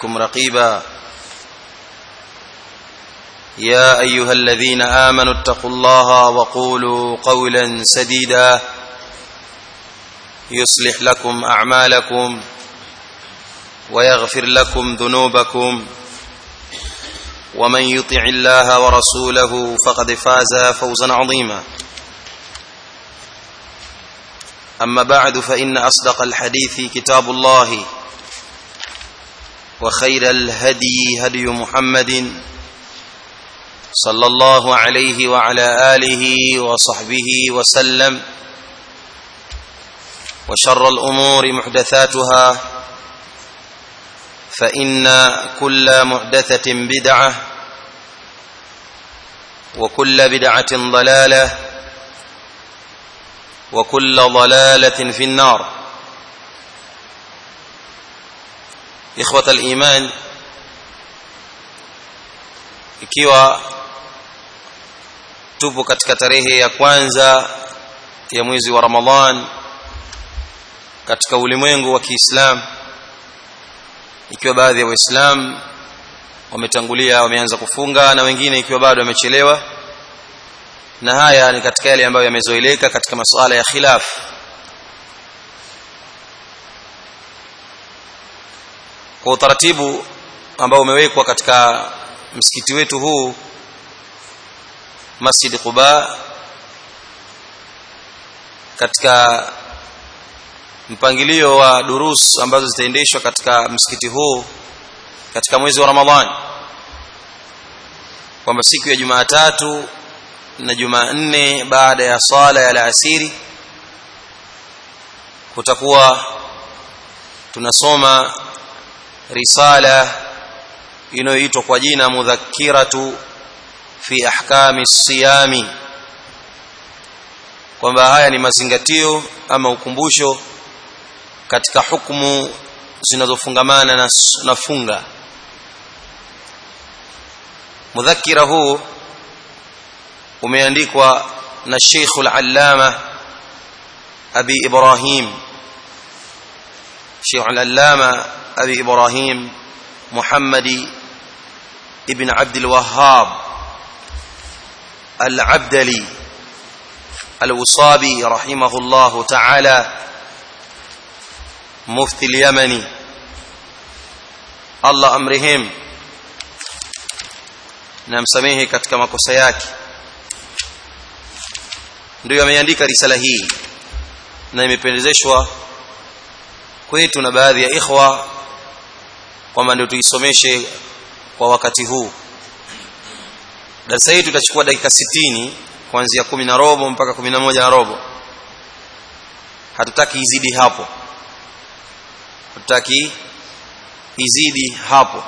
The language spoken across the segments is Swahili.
كم رقيبا يا ايها الذين امنوا اتقوا الله وقولوا قولا سديدا يصلح لكم اعمالكم ويغفر لكم ذنوبكم ومن يطع الله ورسوله فقد فاز فوزا عظيما اما بعد فان اصدق الحديث كتاب الله وخير الهدي هدي محمد صلى الله عليه وعلى اله وصحبه وسلم وشر الامور محدثاتها فان كل محدثه بدعه وكل بدعه ضلاله وكل ضلاله في النار ikhwata aliman ikiwa tupo katika tarehe ya kwanza ya mwezi wa Ramadhan katika ulimwengu wa Kiislamu ikiwa baadhi ya waislamu wametangulia wameanza kufunga na wengine ikiwa bado wamechelewa na haya ni katika yale ambayo yamezoeleka katika masuala ya khilaf kwa utaratibu ambao umewekwa katika msikiti wetu huu Masjid Quba katika mpangilio wa durus ambazo zitaendeshwa katika msikiti huu katika mwezi wa Ramadhani kwamba siku ya Jumatatu na Jumanne baada ya sala ya alasiri kutakuwa tunasoma risala inayoitwa kwa jina mudhakkiratu fi ahkami siyami kwamba haya ni mazingatio ama ukumbusho katika hukumu zinazofungamana na, na funga mudhakkira huu umeandikwa na Sheikh al-Allama Abi Ibrahim Sheikh al-Allama أبي إبراهيم محمد ابن عبد الوهاب العبدلي الوصابي رحمه الله تعالى مفتي اليمني الله أمرهم namsamehe katika makosa yake ndio ameandika risala hii na imependezeshwa kwetu na baadhi ya ikhwa kwamba ndio tuisomeshe kwa wakati huu darasa hii tutachukua dakika 60 kuanzia kumi na robo mpaka kumi na moja na robo hatutaki izidi hapo hatutaki izidi hapo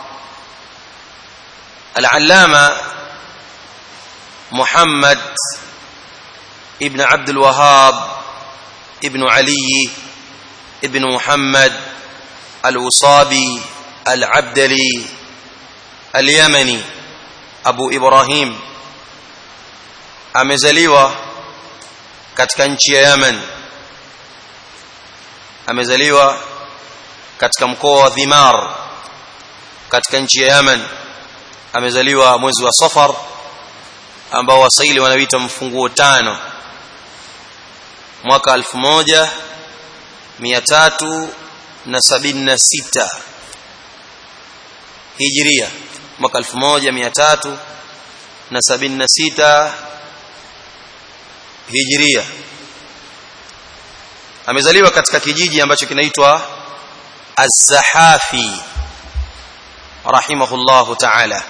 al-allama Muhammad ibn Abdul Wahhab ibn Ali ibn Muhammad al-Usabi العبدلي اليمني Abu Ibrahim amezaliwa katika nchi ya Yemen amezaliwa katika mkoa wa Dhimar katika nchi ya Yemen amezaliwa mwezi wa Safar ambao wasaili wanaita mfunguo tano mwaka 1376 Hijria mwaka 1376 Hijria amezaliwa katika kijiji ambacho kinaitwa Az-Zahafi rahimahullahu ta'ala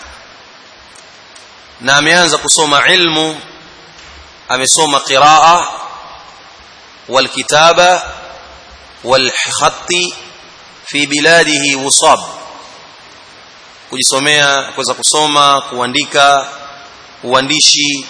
na ameanza kusoma ilmu amesoma qiraa wal kitaba wal khatti fi biladihi wusab kujisomea kuweza kusoma kuandika uandishi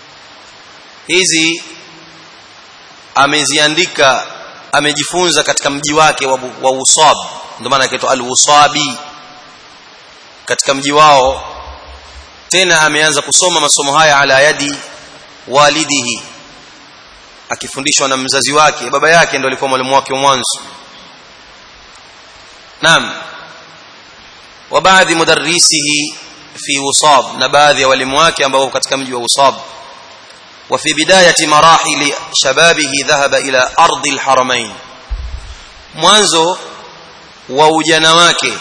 hizi ameziandika amejifunza katika mji wake wa, wa Usab ndio maana akaitwa al-Usabi katika mji wao tena ameanza kusoma masomo haya ala yadi walidihi akifundishwa na mzazi wake baba yake ndio alikuwa mwalimu wake wa mwanzo naam wa baadhi mudarrisihi fi usab na baadhi ya walimu wake ambao katika mji wa usab wa fi bidayati marahili shababihi dhahaba ila ardi alharamain mwanzo wa ujana wake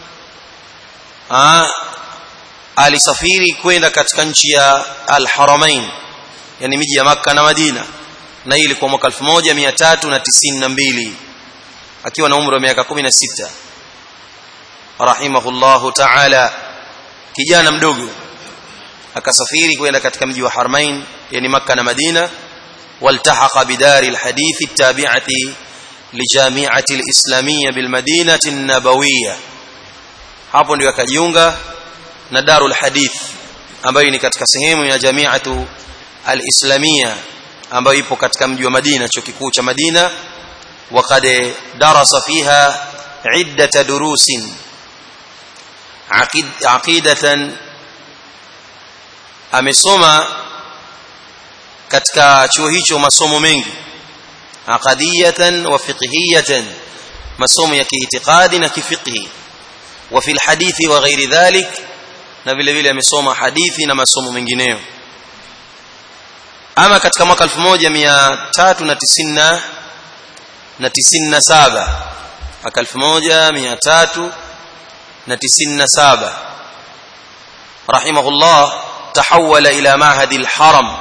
ah alisafiri kwenda katika nchi ya alharamain yani miji ya makka na madina na hii ilikuwa mwaka 1392 akiwa na umri wa miaka 16 rahimahullahu ta'ala kijana mdogo akasafiri kwenda katika mji wa Harmain yani Makka na Madina waltahaqa bidari alhadith التابعه لجامعه الاسلاميه بالمدينه النبويه hapo ndio akajiunga na darul hadith ambayo ni katika sehemu ya jamiatu alislamia ambayo ipo katika mji wa Madina chuo kikuu cha Madina وقد درس فيها عده دروس عقيده amesoma katika chuo hicho masomo mengi aqadiyatan wa fiqhiyatan masomo ya kiitikadi na kifiqhi wa fil hadithi wa ghairi dhalik na vile vile amesoma hadithi na masomo mengineyo ama katika mwaka 1390 na 97 mwaka 1397 rahimahullah تحول إلى معهد الحرم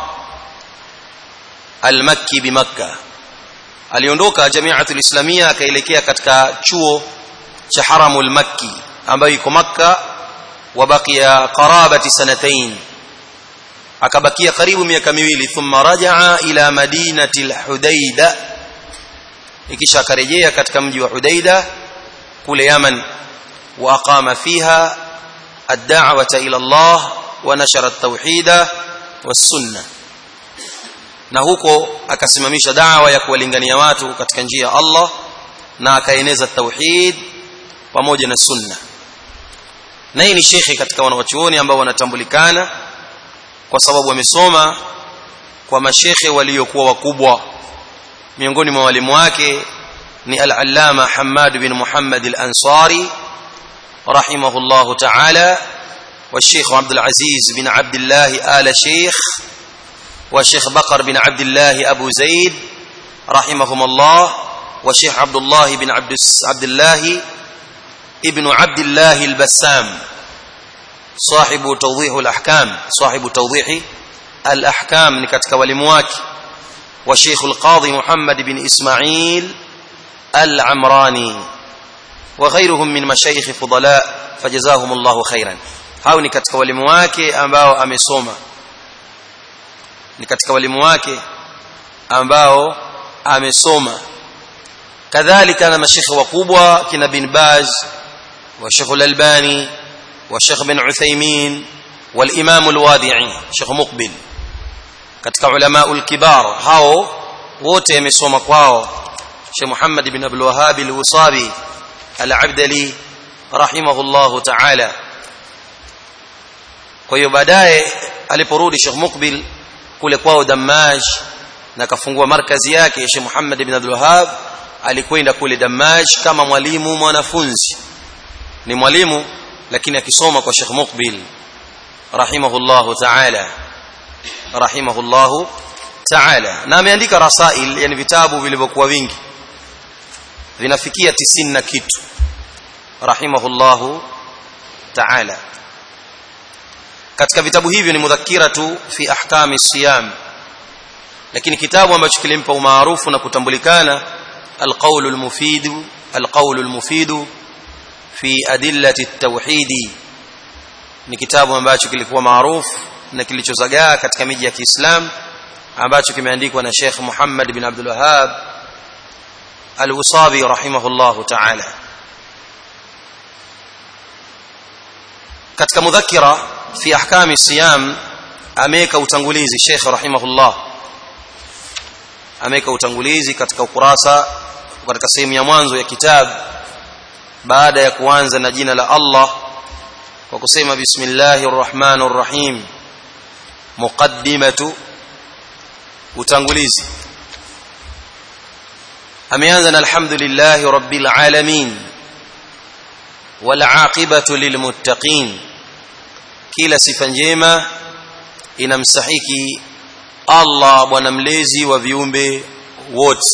المكي بمكة aliondoka jamiatul islamia akaelekea katika chuo cha haramul makki ambayo iko makka wabakia qarabati sanatain akabakia karibu miaka miwili thumma rajaa ila madinati alhudaida ikisha akarejea katika mji wa hudaida kule yaman wa aqama fiha ad-da'wata ila Allah ونشر التوحيد والسنه na huko akasimamisha dawa ya kuwalingania watu katika njia ya Allah na akaeneza tauhid pamoja na sunna na hii ni shekhi katika wanawachuoni ambao wanatambulikana kwa sababu wamesoma kwa mashekhe waliokuwa wakubwa miongoni mwa walimu wake ni al-allama Hammad bin Muhammad al-Ansari rahimahullahu ta'ala والشيخ عبد العزيز بن عبد الله آل شيخ والشيخ بقر بن عبد الله أبو زيد رحمهم الله والشيخ عبد الله بن عبد عبد الله ابن عبد الله البسام صاحب توضيح الأحكام صاحب توضيح الأحكام نكتك ولمواك وشيخ القاضي محمد بن إسماعيل العمراني وغيرهم من مشايخ فضلاء فجزاهم الله خيرا hao ni katika walimu wake ambao amesoma ni katika walimu wake ambao amesoma kadhalika na mashekhe wakubwa kina bin Baz wa Sheikh Al-Albani wa Sheikh bin Uthaymeen والامام الوادعي Sheikh Muqbil katika ulama al-kibar hao wote amesoma kwao Sheikh Muhammad bin Abdul Wahhab al-Wasabi al-Abdali rahimahullahu ta'ala kwa hiyo baadaye aliporudi Sheikh Mukbil kule kwao Damaj na kafungua markazi yake Sheikh Muhammad ibn Abdul Wahhab alikwenda kule Damaj kama mwalimu mwanafunzi ni mwalimu lakini akisoma kwa Sheikh Mukbil rahimahullahu ta'ala rahimahullahu ta'ala na ameandika rasail yani vitabu vilivyokuwa vingi vinafikia 90 na kitu rahimahullahu ta'ala katika vitabu hivyo ni mudhakiratu fi ahkami siyam lakini kitabu ambacho kilimpa umaarufu na kutambulikana alqaulu almufidu alqaulu almufidu fi adillati at-tauhid ni kitabu ambacho kilikuwa maarufu na kilichozagaa katika miji ya Kiislam ambacho kimeandikwa na Sheikh Muhammad bin Abdul Wahhab Al-Usabi rahimahullahu ta'ala katika mudhakira fi ahkami siyam ameweka utangulizi Sheikh rahimahullah ameweka utangulizi katika ukurasa katika sehemu ya mwanzo ya kitabu baada ya kuanza na jina la Allah kwa kusema bismillahir rahmanir rahim muqaddimatu utangulizi ameanza na alhamdulillahi rabbil alamin wal aqibatu lilmuttaqin kila sifa njema inamstahiki Allah bwana mlezi wa viumbe wote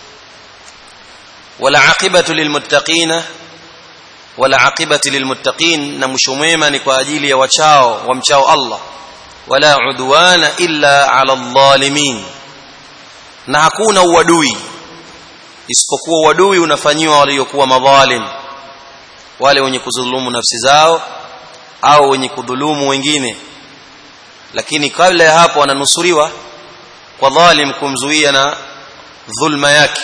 wal aqibatu lilmuttaqina wal aqibatu lilmuttaqin na mwisho mwema ni kwa ajili ya wachao wamchao Allah wala udwana illa ala dhalimin na hakuna uadui isipokuwa uadui unafanyiwa waliokuwa madhalim wale wenye kudhulumu nafsi zao au wenye kudhulumu wengine lakini kabla ya hapo wananusuriwa kwa dhalim kumzuia na dhulma yake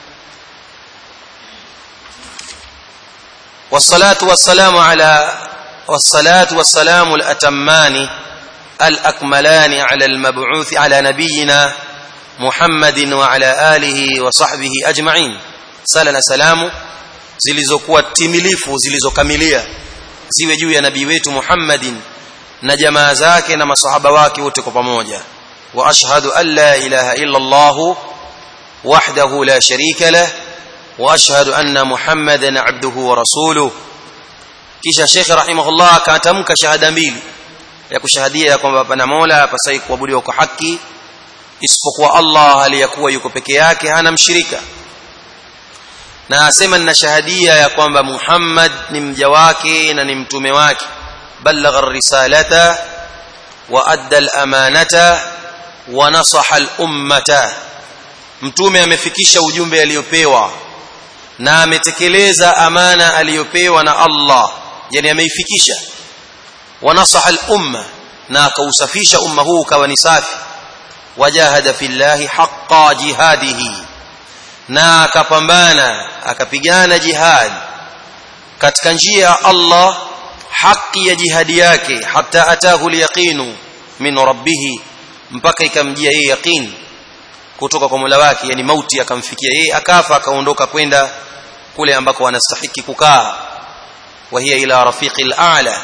والصلاه والسلام على والصلاه والسلام الاتمان الاكملان على المبعوث على نبينا محمد وعلى اله وصحبه اجمعين صلى سلام zilizokuwa timilifu zilizokamilia ziwe juu ya nabii wetu Muhammadin na jamaa zake na masahaba wake wote kwa pamoja wa ashhadu an la ilaha illa Allah wahdahu la sharika lah wa ashhadu anna Muhammadan abduhu wa rasuluhu kisha Sheikh rahimahullah akatamka shahada mbili ya kushahadia ya kwamba pana Mola hapasai kuabudiwa kwa haki isipokuwa Allah aliyakuwa yuko peke yake hana mshirika na asema nina shahadia ya kwamba Muhammad ni mja wake na ni mtume wake balagha risalata wa adda al-amanata wa nasaha al-ummata mtume amefikisha ujumbe aliyopewa na ametekeleza amana aliyopewa na Allah yani ameifikisha wa nasaha al-umma na akausafisha umma huu kawa ni safi wajahada fillahi haqqa jihadihi na akapambana akapigana jihad katika njia ya Allah haki ya jihadi yake hata atahu liyaqinu min rabbih mpaka ikamjia yeye yaqin kutoka kwa Mola wake yani mauti akamfikia yeye akafa akaondoka kwenda kule ambako anastahiki kukaa wa hiya ila rafiqil a'la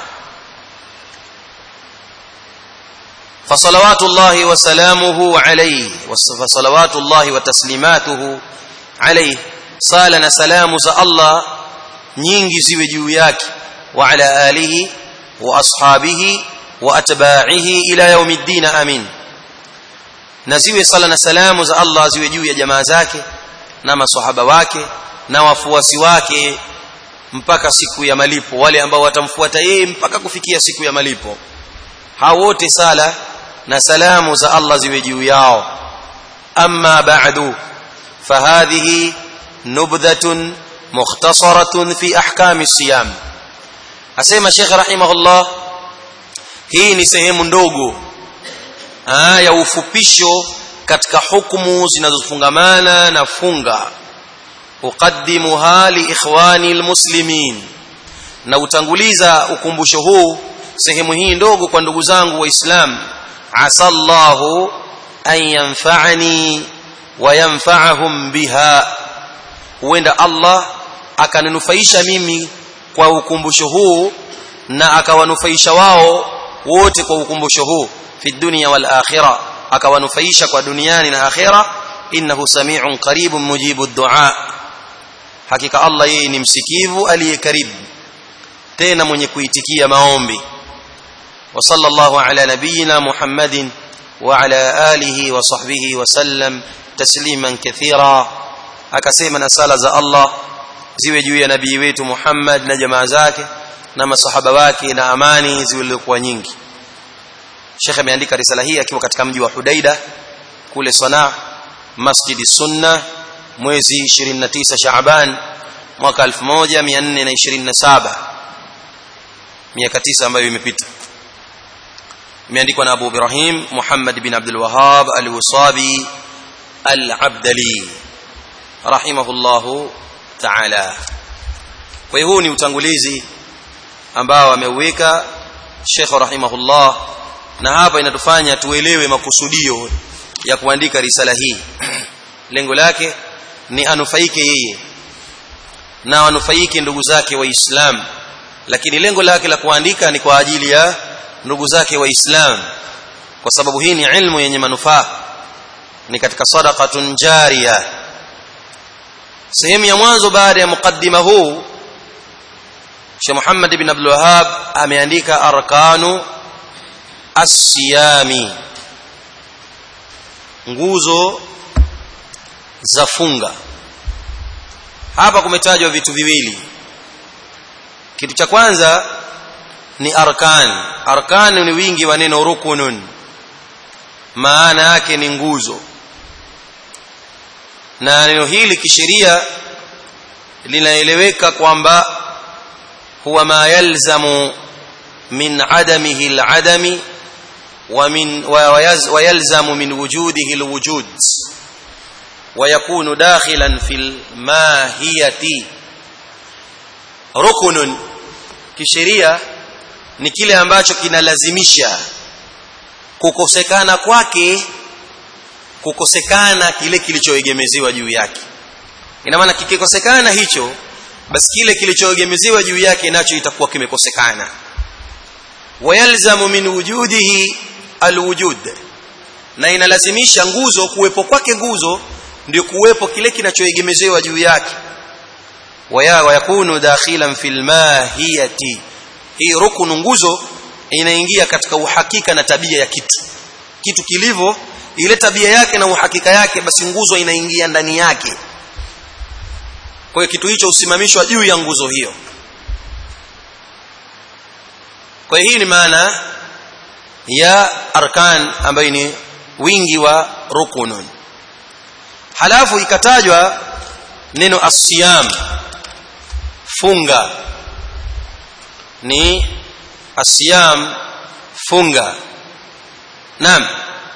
فصلوات الله وسلامه عليه وصلوات الله وتسليماته عليه صالنا سلام za Allah nyingi ziwe juu yake wa ala alihi wa ashabihi wa atba'ihi ila yaumiddin amin na ziwe sala na salamu za Allah ziwe juu ya jamaa zake na maswahaba wake na wafuasi wake mpaka siku ya malipo wale ambao watamfuata yeye mpaka kufikia siku ya malipo hao wote sala na salamu za Allah ziwe juu yao amma ba'du fahadhihi nubdhatun mukhtasaratun fi ahkami siyam asema Sheikh rahimahullah hii ni sehemu ndogo aa, ya ufupisho katika hukumu zinazofungamana na funga uqaddimuha li ikhwani almuslimin na utanguliza ukumbusho huu sehemu hii ndogo kwa ndugu zangu waislamu asallahu an yanfa'ani wa yanfa'ahum biha huenda Allah akaninufaisha mimi kwa ukumbusho huu na akawanufaisha wao wote kwa ukumbusho huu fi dunya wal akhirah akawanufaisha kwa duniani na akhira innahu sami'un qaribun mujibu du'a hakika Allah yeye ni msikivu aliyekaribu tena mwenye kuitikia maombi وصلى الله على نبينا محمد وعلى آله وصحبه وسلم تسليما كثيرا akasema na sala za Allah ziwe juu ya nabii wetu Muhammad na jamaa zake na masahaba wake na amani zilizokuwa nyingi Sheikh ameandika risala hii akiwa katika mji wa Hudaida kule Sanaa Masjid Sunna mwezi 29 Shaaban mwaka 1427 miaka 9 ambayo imepita imeandikwa na Abu Ibrahim Muhammad bin Abdul Wahhab Al-Wasabi Al-Abdali rahimahullahu ta'ala kwa hiyo huu ni utangulizi ambao ameuweka Sheikh rahimahullah na hapa inatufanya tuelewe makusudio ya kuandika risala hii lengo lake ni anufaike yeye na anufaike ndugu zake waislamu lakini lengo lake la kuandika ni kwa ajili ya ndugu zake waislamu kwa sababu hii ni ilmu yenye manufaa ni katika sadaqatun jariya sehemu ya mwanzo baada ya mukaddima huu Sheikh Muhammad ibn Abdul Wahhab ameandika arkanu as-siyami nguzo za funga hapa kumetajwa vitu viwili kitu cha kwanza ni arkan arkan ni wingi wa neno rukunun maana yake ni nguzo na neno hili kisheria linaeleweka kwamba huwa ma yalzamu min adamihi aladami wa min wa yalzamu min wujudihi alwujud ويكون داخلا في الماهيه ركن kisheria ni kile ambacho kinalazimisha kukosekana kwake kukosekana kile kilichoegemeziwa juu yake ina maana kikikosekana hicho basi kile kilichoegemeziwa juu yake nacho itakuwa kimekosekana wayalzamu min wujudihi alwujud na inalazimisha nguzo kuwepo kwake nguzo ndio kuwepo kile kinachoegemezewa juu yake waya yakunu dakhilan fil mahiyati hii rukunu nguzo inaingia katika uhakika na tabia ya kitu kitu kilivyo ile tabia yake na uhakika yake basi nguzo inaingia ndani yake kwa hiyo kitu hicho usimamishwa juu ya nguzo hiyo kwa hiyo hii ni maana ya arkan ambayo ni wingi wa rukunun halafu ikatajwa neno asiyam funga ni asiyam funga naam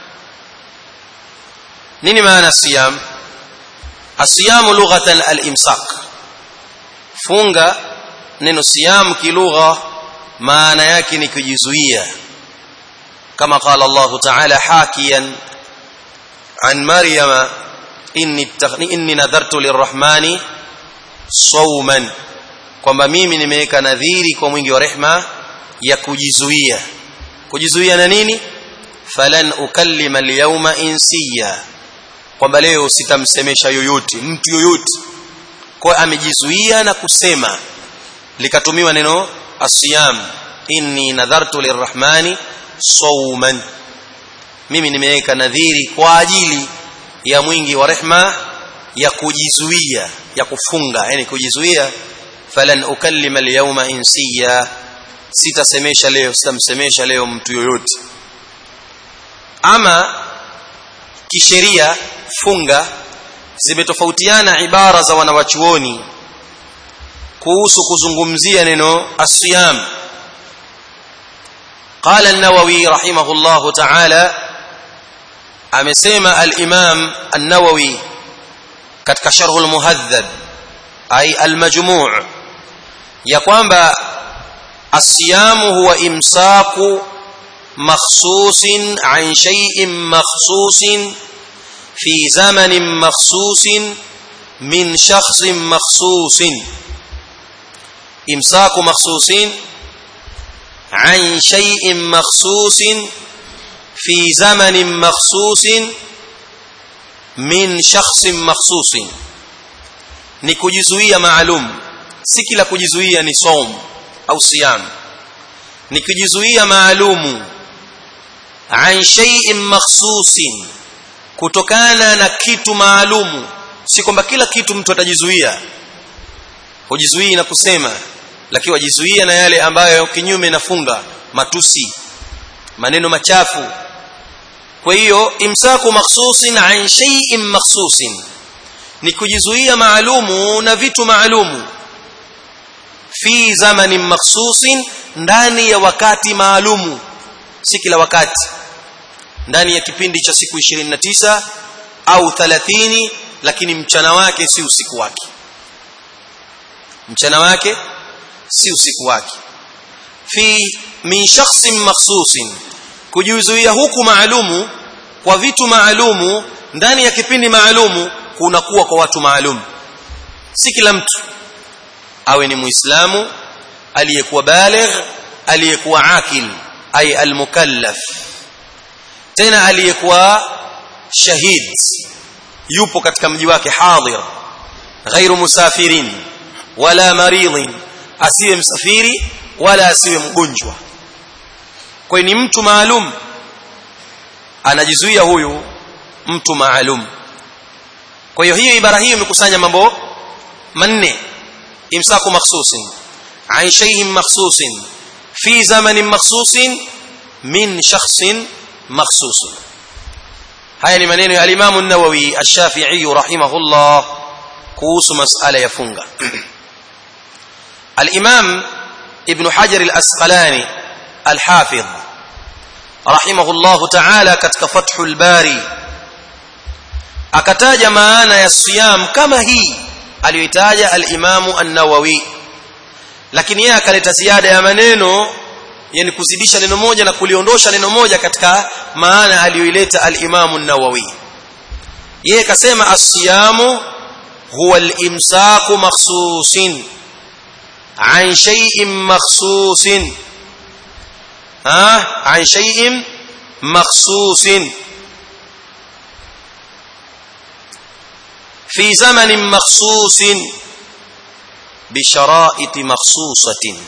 nini maana siyam asiyam lughatan al-imsak funga neno siyam kilugha maana yake ni kujizuia kama qala Allah ta'ala hakiyan an maryama inni inni nadhartu lirrahmani sawman kwamba mimi nimeweka nadhiri kwa mwingi wa rehma ya kujizuia kujizuia na nini falan ukallima alyawma insiya kwamba leo sitamsemesha yoyote mtu yoyote kwa amejizuia na kusema likatumiwa neno asiyam inni nadhartu lirrahmani sawman mimi nimeweka nadhiri kwa ajili ya mwingi wa rehma ya kujizuia ya kufunga yani kujizuia falan ukallima alyawma insiya sitasemesha leo sitamsemesha leo mtu yoyote ama kisheria funga zimetofautiana ibara za wanawachuoni kuhusu kuzungumzia neno asiyam قال النووي رحمه الله تعالى amesema al-Imam an-Nawawi katika Sharh al-Muhadhab ay al-Majmu' ya kwamba as-siyamu huwa imsaku makhsusin an shay'in makhsusin fi zamanin makhsusin min shakhsin makhsusin imsaku makhsusin an shay'in makhsusin في زمن مخصوص من شخص مخصوص ni kujizuia maalum si kila kujizuia ni saum au siyam ni kujizuia maalumu an shay'in makhsusin kutokana na kitu maalumu si kwamba kila kitu mtu atajizuia hujizuii na kusema lakini wajizuia na yale ambayo kinyume nafunga matusi maneno machafu kwa hiyo imsaku makhsusin an shay'in makhsusin ni kujizuia maalumu na vitu maalumu fi zamanin makhsusin ndani ya wakati maalumu si kila wakati ndani ya kipindi cha siku 29 au 30 lakini mchana wake si usiku wake mchana wake si usiku wake fi min shakhsin makhsusin kujizuia huku maalumu kwa vitu maalumu ndani ya kipindi maalumu kunakuwa kwa watu maalumu si kila mtu awe ni muislamu aliyekuwa baligh aliyekuwa akil ay almukallaf tena aliyekuwa shahid yupo katika mji wake hadhir ghairu musafirin wala maridhin asiwe msafiri wala asiwe mgonjwa kwa ni mtu maalum anajizuia huyu mtu maalum kwa hiyo hiyo ibara hiyo imekusanya mambo manne imsaku makhsusin an shay'in makhsusin fi zamanin makhsusin min shakhsin makhsusin haya ni maneno ya al-Imam an-Nawawi ash-Shafi'i rahimahullah kuhusu masala ya funga al-Imam Ibn Hajar al-Asqalani al-Hafiz rahimahullah ta'ala katika Fathul Bari akataja maana ya siyam kama hii aliyoitaja al-Imam an-Nawawi lakini yeye akaleta ziada ya maneno yani kuzidisha neno moja na kuliondosha neno moja katika maana aliyoileta al-Imam an-Nawawi yeye kasema as-siyamu huwa al-imsaku makhsusin an shay'in makhsusin ha an shay'in makhsusin في زمن مخصوص بشرائط مخصوصة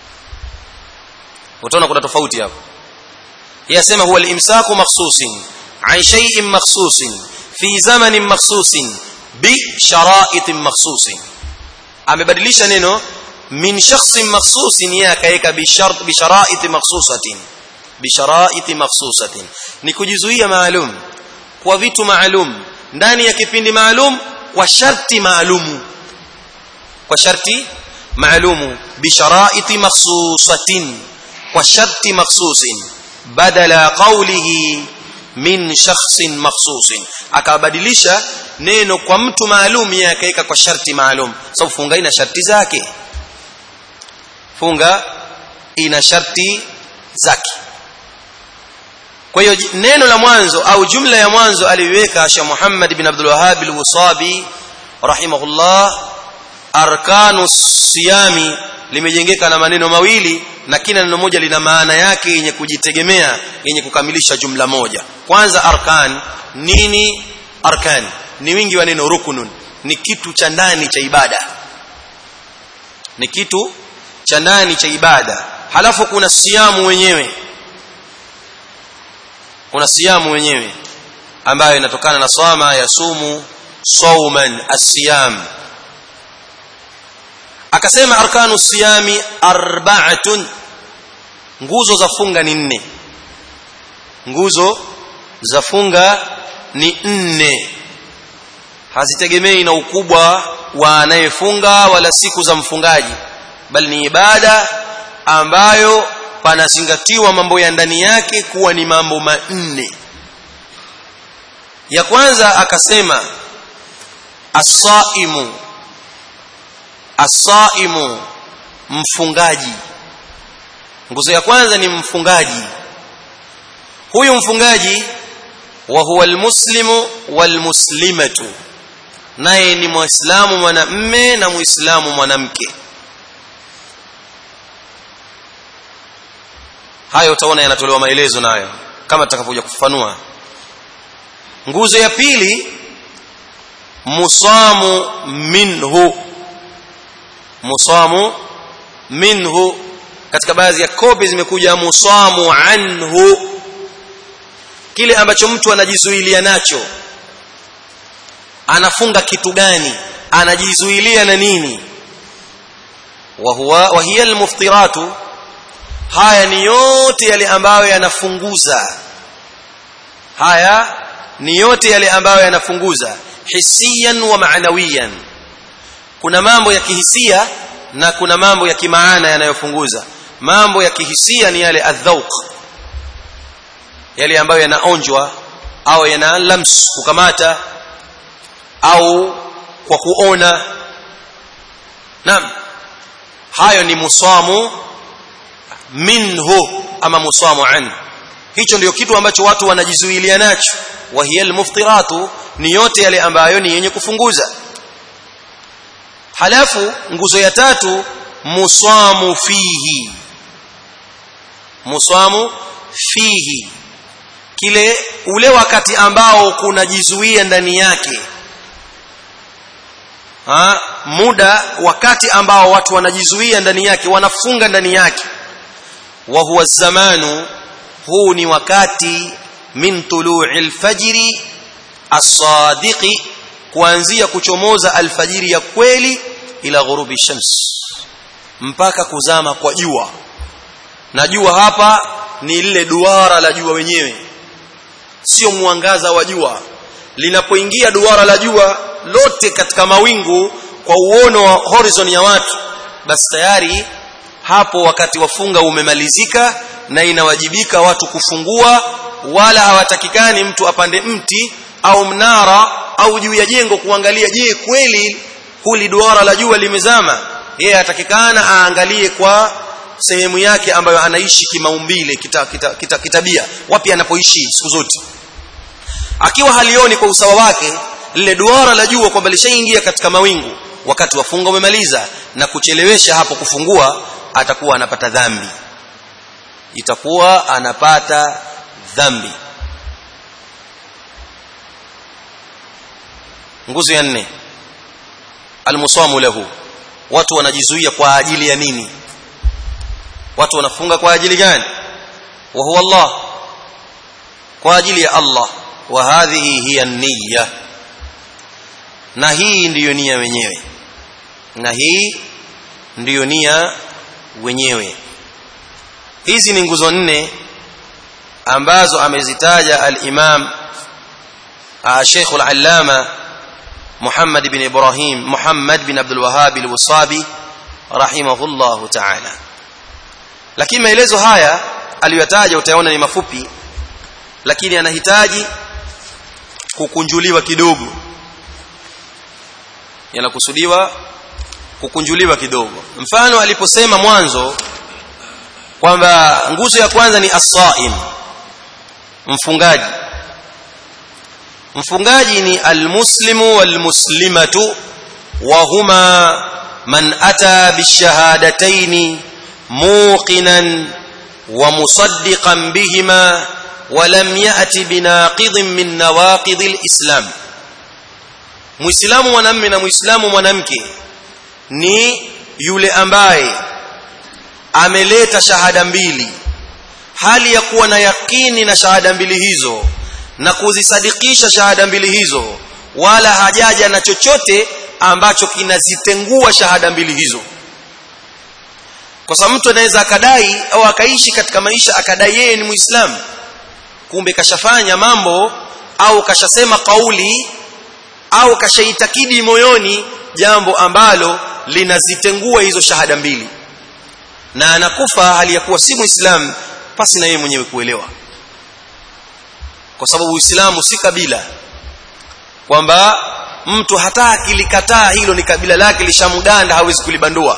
utaona kuna tofauti hapo yasema huwa al-imsaku makhsusin an shay'in makhsusin fi zamanin makhsusin bi shara'it makhsusin amebadilisha neno min shakhsin makhsusin yeye akaweka bi shart bi shara'it makhsusatin bi shara'it makhsusatin ni kujizuia maalum kwa vitu maalum ndani ya kipindi maalum kwa sharti maalumu kwa sharti maalumu bi shara'it makhsusatin kwa sharti makhsusin badala qawlihi min shakhsin makhsusin akabadilisha neno kwa mtu maalum yeye akaweka kwa sharti maalum sababu funga ina sharti zake funga ina sharti zake kwa hiyo neno la mwanzo au jumla ya mwanzo aliweka Sheikh Muhammad ibn Abdul Wahhab al-Wasabi rahimahullah arkanu siyami limejengeka na maneno mawili na kila neno moja lina maana yake yenye kujitegemea yenye kukamilisha jumla moja kwanza arkan nini arkan ni wingi wa neno rukunun ni kitu cha ndani cha ibada ni kitu cha ndani cha ibada halafu kuna siamu wenyewe kuna siamu wenyewe ambayo inatokana na swama ya sumu sauman asiyam akasema arkanu siyami arba'atun nguzo za funga ni nne nguzo za funga ni nne hazitegemei na ukubwa wa anayefunga wala siku za mfungaji bali ni ibada ambayo panazingatiwa mambo ya ndani yake kuwa ni mambo manne ya kwanza akasema as-saimu as-saimu mfungaji nguzo ya kwanza ni mfungaji huyu mfungaji wa huwa almuslimu walmuslimatu naye ni muislamu mwanamme na muislamu mwanamke hayo utaona yanatolewa maelezo nayo kama tutakavyokuja kufafanua nguzo ya pili musamu minhu musamu minhu katika baadhi ya kopi zimekuja musamu anhu kile ambacho mtu anajizuilia nacho anafunga kitu gani anajizuilia na nini wa huwa wa hiya almuftiratu haya ni yote yale ambayo yanafunguza haya ni yote yale ambayo yanafunguza hisiyan wa maanawiyan kuna mambo ya kihisia na kuna mambo ya kimaana yanayofunguza mambo ya kihisia ni yale adhauq yale ambayo yanaonjwa au yana lams kukamata au kwa kuona naam hayo ni musamu minhu ama musamu an hicho ndio kitu ambacho watu wanajizuilia nacho wa hiya almuftiratu ni yote yale ambayo ni yenye kufunguza halafu nguzo ya tatu musamu fihi musamu fihi kile ule wakati ambao kunajizuia ndani yake ha muda wakati ambao watu wanajizuia ndani yake wanafunga ndani yake wa huwa zamanu huu ni wakati min tulu'i alfajri as-sadiqi kuanzia kuchomoza alfajiri ya kweli ila ghurubi shams mpaka kuzama kwa jua na jua hapa ni lile duara la jua wenyewe sio mwangaza wa jua linapoingia duara la jua lote katika mawingu kwa uono wa horizon ya watu basi tayari hapo wakati wafunga umemalizika na inawajibika watu kufungua wala hawatakikani mtu apande mti au mnara au juu ya jengo kuangalia je kweli huli duara la jua limezama yeye atakikana aangalie kwa sehemu yake ambayo anaishi kimaumbile kita, kita, kita, kitabia wapi anapoishi siku zote akiwa halioni kwa usawa wake lile duara la jua kwamba lishaingia katika mawingu wakati wafunga umemaliza na kuchelewesha hapo kufungua atakuwa anapata dhambi itakuwa anapata dhambi nguzo ya nne almusamu lahu watu wanajizuia kwa ajili ya nini watu wanafunga kwa ajili gani wa huwa Allah kwa ajili ya Allah wa hadhihi hiya niyya na hii ndiyo nia wenyewe na hii ndiyo nia wenyewe hizi ni nguzo nne ambazo amezitaja al-Imam Sheikh al-Allama Muhammad bin Ibrahim Muhammad bin Abdul Wahhab al-Wasabi rahimahullah ta'ala lakini maelezo haya aliyotaja utaona ni mafupi lakini anahitaji kukunjuliwa kidogo yanakusudiwa kukunjuliwa kidogo mfano aliposema mwanzo kwamba nguzo ya kwanza ni as-saim mfungaji mfungaji ni almuslimu walmuslimatu wa huma man ata bishahadataini muqinan wa musaddiqan bihima ولم يأتي بناقض من نواقض الإسلام muislamu mwanamume na muislamu mwanamke ni yule ambaye ameleta shahada mbili hali ya kuwa na yakini na shahada mbili hizo na kuzisadikisha shahada mbili hizo wala hajaja na chochote ambacho kinazitengua shahada mbili hizo kwa sababu mtu anaweza akadai au akaishi katika maisha akadai yeye ni muislamu kumbe kashafanya mambo au kashasema kauli au kashaitakidi moyoni jambo ambalo linazitengua hizo shahada mbili na anakufa hali ya kuwa si muislamu pasi na yeye mwenyewe kuelewa kwa sababu uislamu si kabila kwamba mtu hata akilikataa hilo ni kabila lake lishamganda hawezi kulibandua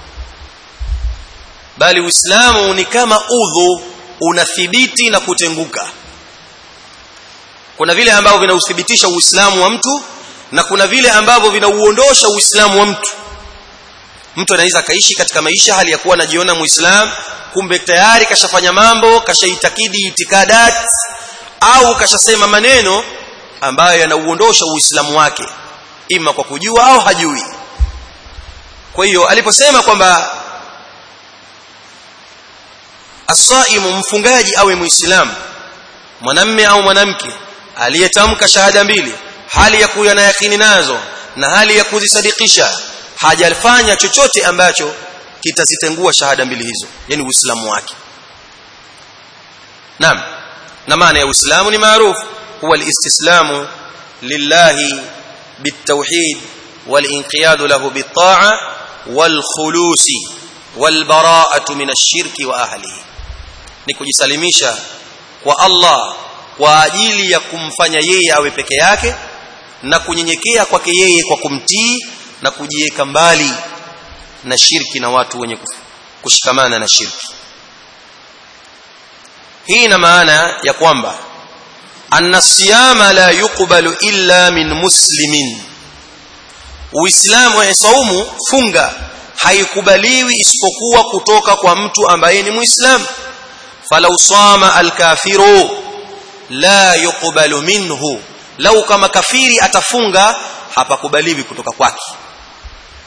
bali uislamu ni kama udhu unathibiti na kutenguka kuna vile ambavyo vinauthibitisha uislamu wa mtu na kuna vile ambavyo vinauondosha uislamu wa mtu mtu anaweza kaishi katika maisha hali ya kuwa anajiona muislam kumbe tayari kashafanya mambo kashaitakidi itikadat au kashasema maneno ambayo yanauondosha uislamu wake ima kwa kujua au hajui kwa hiyo aliposema kwamba asaimu mfungaji awe muislamu mwanamme au mwanamke aliyetamka shahada mbili hali ya kuwa na yakini nazo na hali ya kuzisadikisha hajafanya chochote ambacho kitazitengua shahada mbili hizo yani uislamu wake naam na maana ya uislamu ni maarufu huwa alistislamu lillahi بالتوحيد والانقياد له بالطاعه والخلوص والبراءه من الشرك واهله ni kujisalimisha kwa Allah kwa ajili ya kumfanya yeye awe peke yake na kunyenyekea kwake yeye kwa kumtii na kujiweka mbali na shirki na watu wenye kushikamana na shirki hii ina maana ya kwamba anna siyama la yuqbalu illa min muslimin uislamu wa saumu funga haikubaliwi isipokuwa kutoka kwa mtu ambaye ni muislamu falau sama alkafiru la yuqbalu minhu lau kama kafiri atafunga hapakubaliwi kutoka kwake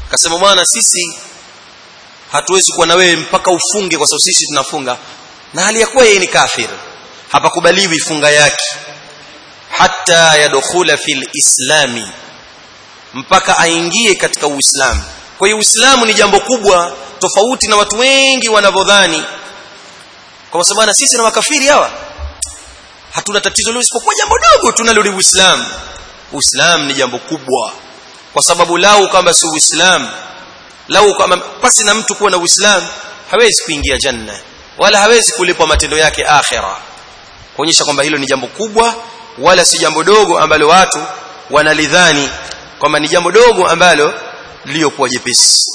akasema bwana sisi hatuwezi kuwa na wewe mpaka ufunge kwa sababu sisi tunafunga na hali ya kuwa yeye ni kafir hapakubaliwi funga yake hatta yadkhula fil islami mpaka aingie katika uislamu kwa hiyo uislamu ni jambo kubwa tofauti na watu wengi wanavyodhani kwa sababu na sisi na makafiri hawa hatuna tatizo leo isipokuwa jambo dogo tunalodi uislamu uislamu ni jambo kubwa kwa sababu lau kama si uislamu lau kama pasi na mtu kuwa na uislamu hawezi kuingia janna wala hawezi kulipwa matendo yake akhira kuonyesha kwamba hilo ni jambo kubwa wala si jambo dogo ambalo watu wanalidhani kwamba ni jambo dogo ambalo liliokuwa jepesi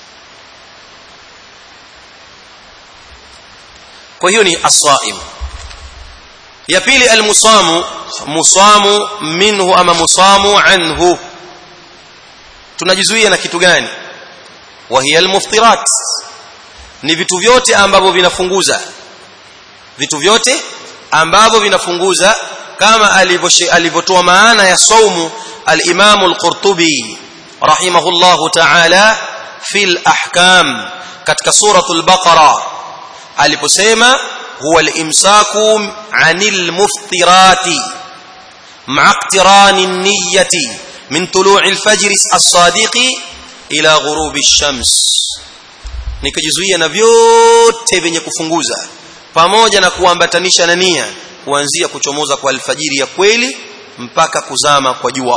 kwa hiyo ni aswaim ya pili almusamu musamu minhu ama musamu anhu tunajizuia na kitu gani wa hiya almuftirat ni vitu vyote ambavyo vinafunguza vitu vyote ambavyo vinafunguza kama alivyotoa maana ya saumu al-Imam al-Qurtubi rahimahullahu ta'ala fil ahkam katika suratul baqara aliposema huwa al-imsaku 'anil muftirati ma'a iqtirani an-niyyati min tulu'i al-fajr as-sadiqi ila ghurubi ash-shams nikajizuia na vyote vyenye kufunguza pamoja na kuambatanisha na nia kuanzia kuchomoza kwa alfajiri ya kweli mpaka kuzama kwa jua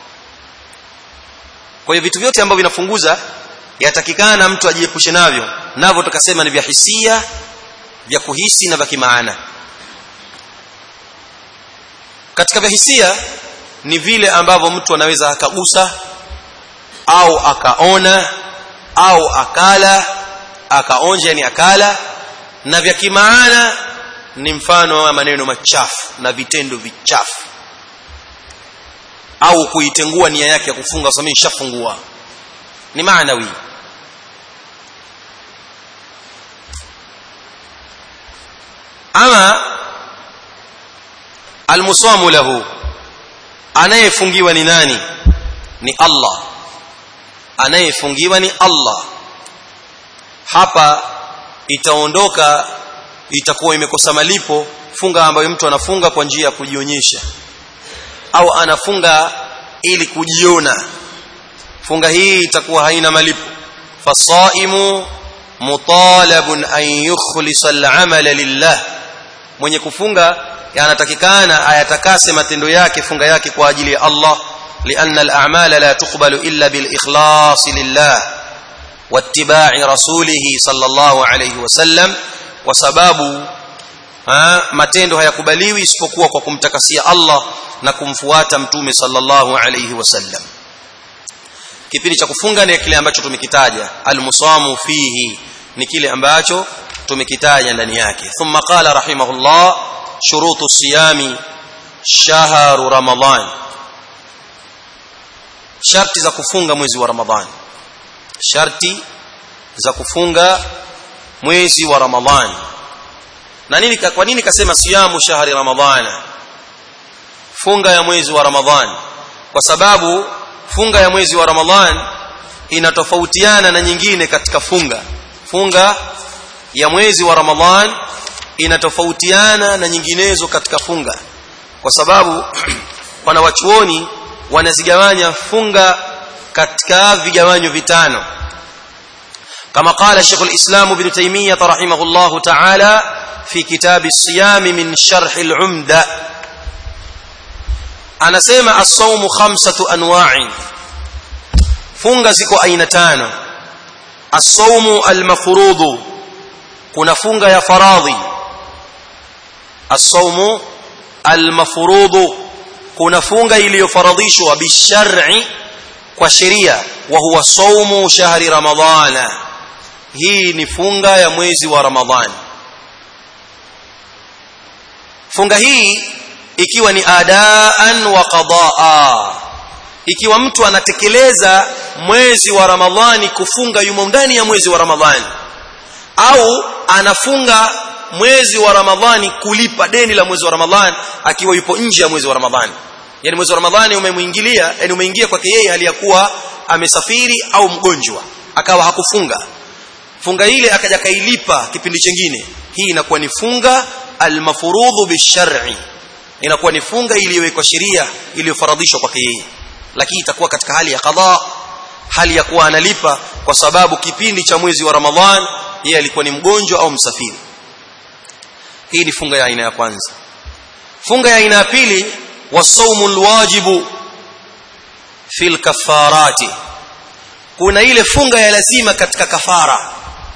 kwa hiyo vitu vyote ambavyo vinafunguza yatakikana mtu ajiepushe navyo navyo tukasema ni vya hisia vya kuhisi na vya kimaana katika vya hisia ni vile ambavyo mtu anaweza akagusa au akaona au akala akaonja yani akala na vya kimaana ni mfano wa maneno machafu na vitendo vichafu au kuitengua nia yake ya kufunga sasa mimi nishafungua ni maanawi ama almusamu lahu anayefungiwa ni nani ni Allah anayefungiwa ni Allah hapa itaondoka itakuwa imekosa malipo funga ambayo mtu anafunga kwa njia ya kujionyesha au anafunga ili kujiona funga hii itakuwa haina malipo fasaimu mutalabun an yukhlisa al-amala lillah mwenye kufunga anatakikana ayatakase matendo yake funga yake kwa ajili ya Allah لأن الأعمال لا تقبل إلا بالإخلاص لله واتباع رسوله صلى الله عليه وسلم وسباب matendo hayakubaliwi isipokuwa kwa kumtakasia Allah na kumfuata mtume sallallahu alayhi wasallam kipindi cha kufunga ni kile ambacho tumekitaja almusamu fihi ni kile ambacho tumekitaja ndani yake thumma qala rahimahullah shurutu siyami shahru ramadan sharti za kufunga mwezi wa ramadhani sharti za kufunga mwezi wa ramadhani na nini kwa nini kasema siyamu shahri ramadhana funga ya mwezi wa ramadhani kwa sababu funga ya mwezi wa ramadhani inatofautiana na nyingine katika funga funga ya mwezi wa ramadhani inatofautiana na nyinginezo katika funga kwa sababu wanawachuoni wanazigawanya funga katika vigawanyo vitano kama qala Sheikh al-Islam Ibn Taymiyyah rahimahullah ta'ala fi kitab as-siyam min sharh al-umda anasema as-sawm khamsatu anwa'i funga ziko aina tano as-sawm al-mafruḍ kuna funga ya faradhi as-sawm al-mafruḍ kuna funga iliyofaradhishwa bishar'i kwa sheria wa huwa saumu shahri ramadhana hii ni funga ya mwezi wa ramadhani funga hii ikiwa ni adaan wa qadaa ikiwa mtu anatekeleza mwezi wa ramadhani kufunga yumo ndani ya mwezi wa ramadhani au anafunga mwezi wa ramadhani kulipa deni la mwezi wa ramadhani akiwa yupo nje ya mwezi wa ramadhani yani mwezi wa ramadhani umemwingilia yani umeingia kwake yeye hali ya kuwa amesafiri au mgonjwa akawa hakufunga funga ile akaja kailipa kipindi chingine hii inakuwa ni funga almafurudhu bishar'i inakuwa ni funga iliyowekwa sheria iliyofaradhishwa kwake yeye lakini itakuwa katika hali ya qadha hali ya kuwa analipa kwa sababu kipindi cha mwezi wa Ramadhan yeye alikuwa ni mgonjwa au msafiri hii ni funga ya aina ya kwanza funga ya aina ya pili wasaumu alwajibu fil kafarati kuna ile funga ya lazima katika kafara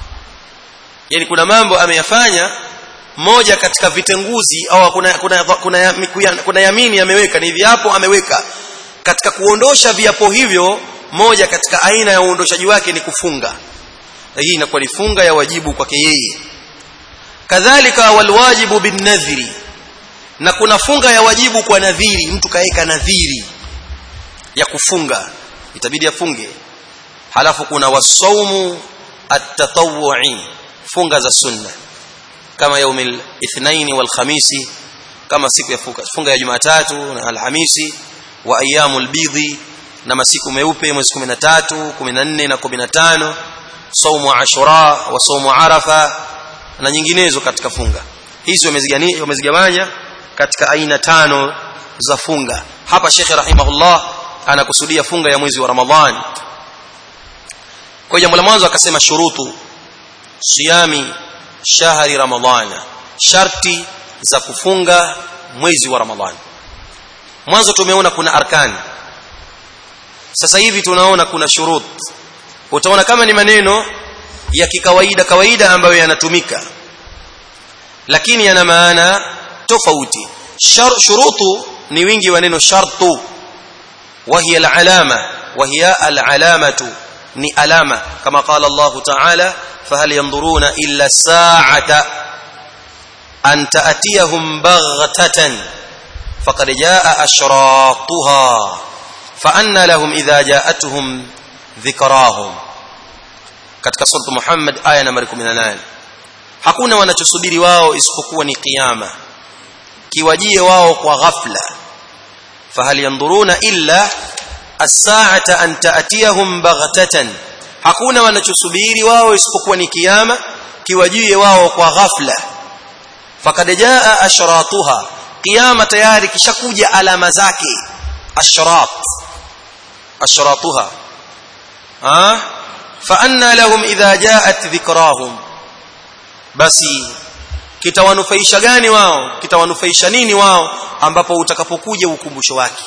yani kuna mambo ameyafanya moja katika vitenguzi au kuna kuna kuna, kuna, kuna yamini ameweka ni viapo ameweka katika kuondosha viapo hivyo moja katika aina ya uondoshaji wake ni kufunga na hii inakuwa ni funga ya wajibu kwake yeye kadhalika walwajibu binnadhri na kuna funga ya wajibu kwa nadhiri mtu kaeka nadhiri ya kufunga itabidi afunge halafu kuna wasaumu at-tatawwu'i funga za sunna kama yaumil ithnaini wal khamisi kama siku ya funga, funga ya Jumatatu na Alhamisi wa ayyamul bidhi na masiku meupe mwezi 13 14 na 15 saumu ashura wa saumu arafa na nyinginezo katika funga hizi wamezigawanya katika aina tano za funga hapa Sheikh rahimahullah anakusudia funga ya mwezi wa Ramadhan kwa jambo la mwanzo akasema shurutu siyami shahri ramadhana sharti za kufunga mwezi wa Ramadhan mwanzo tumeona kuna arkani sasa hivi tunaona kuna shurut utaona kama ni maneno ya kikawaida kawaida ambayo yanatumika lakini yana maana tofauti shurutu ni wingi wa neno shartu وهي العلامه وهي العلامه ni alama kama qala Allah ta'ala fahal yanzuruna illa as-sa'ata an ta'tiyahum baghtatan faqad jaa ashratuha fa anna lahum idha ja'atuhum dhikrahum katika sura Muhammad aya nambari 18 hakuna wanachosubiri wao isipokuwa ni kiyama kiwajie wao kwa ghafla fahal yanzuruna illa as-sa'ata an ta'tiyahum baghtatan hakuna wanachosubiri wao isipokuwa ni kiyama kiwajie wao kwa ghafla fakad jaa ashratuha kiyama tayari kishakuja alama zake ashrat ashratuha ah fa anna lahum idha jaat dhikrahum basi kitawanufaisha gani wao kitawanufaisha nini wao ambapo utakapokuja ukumbusho wake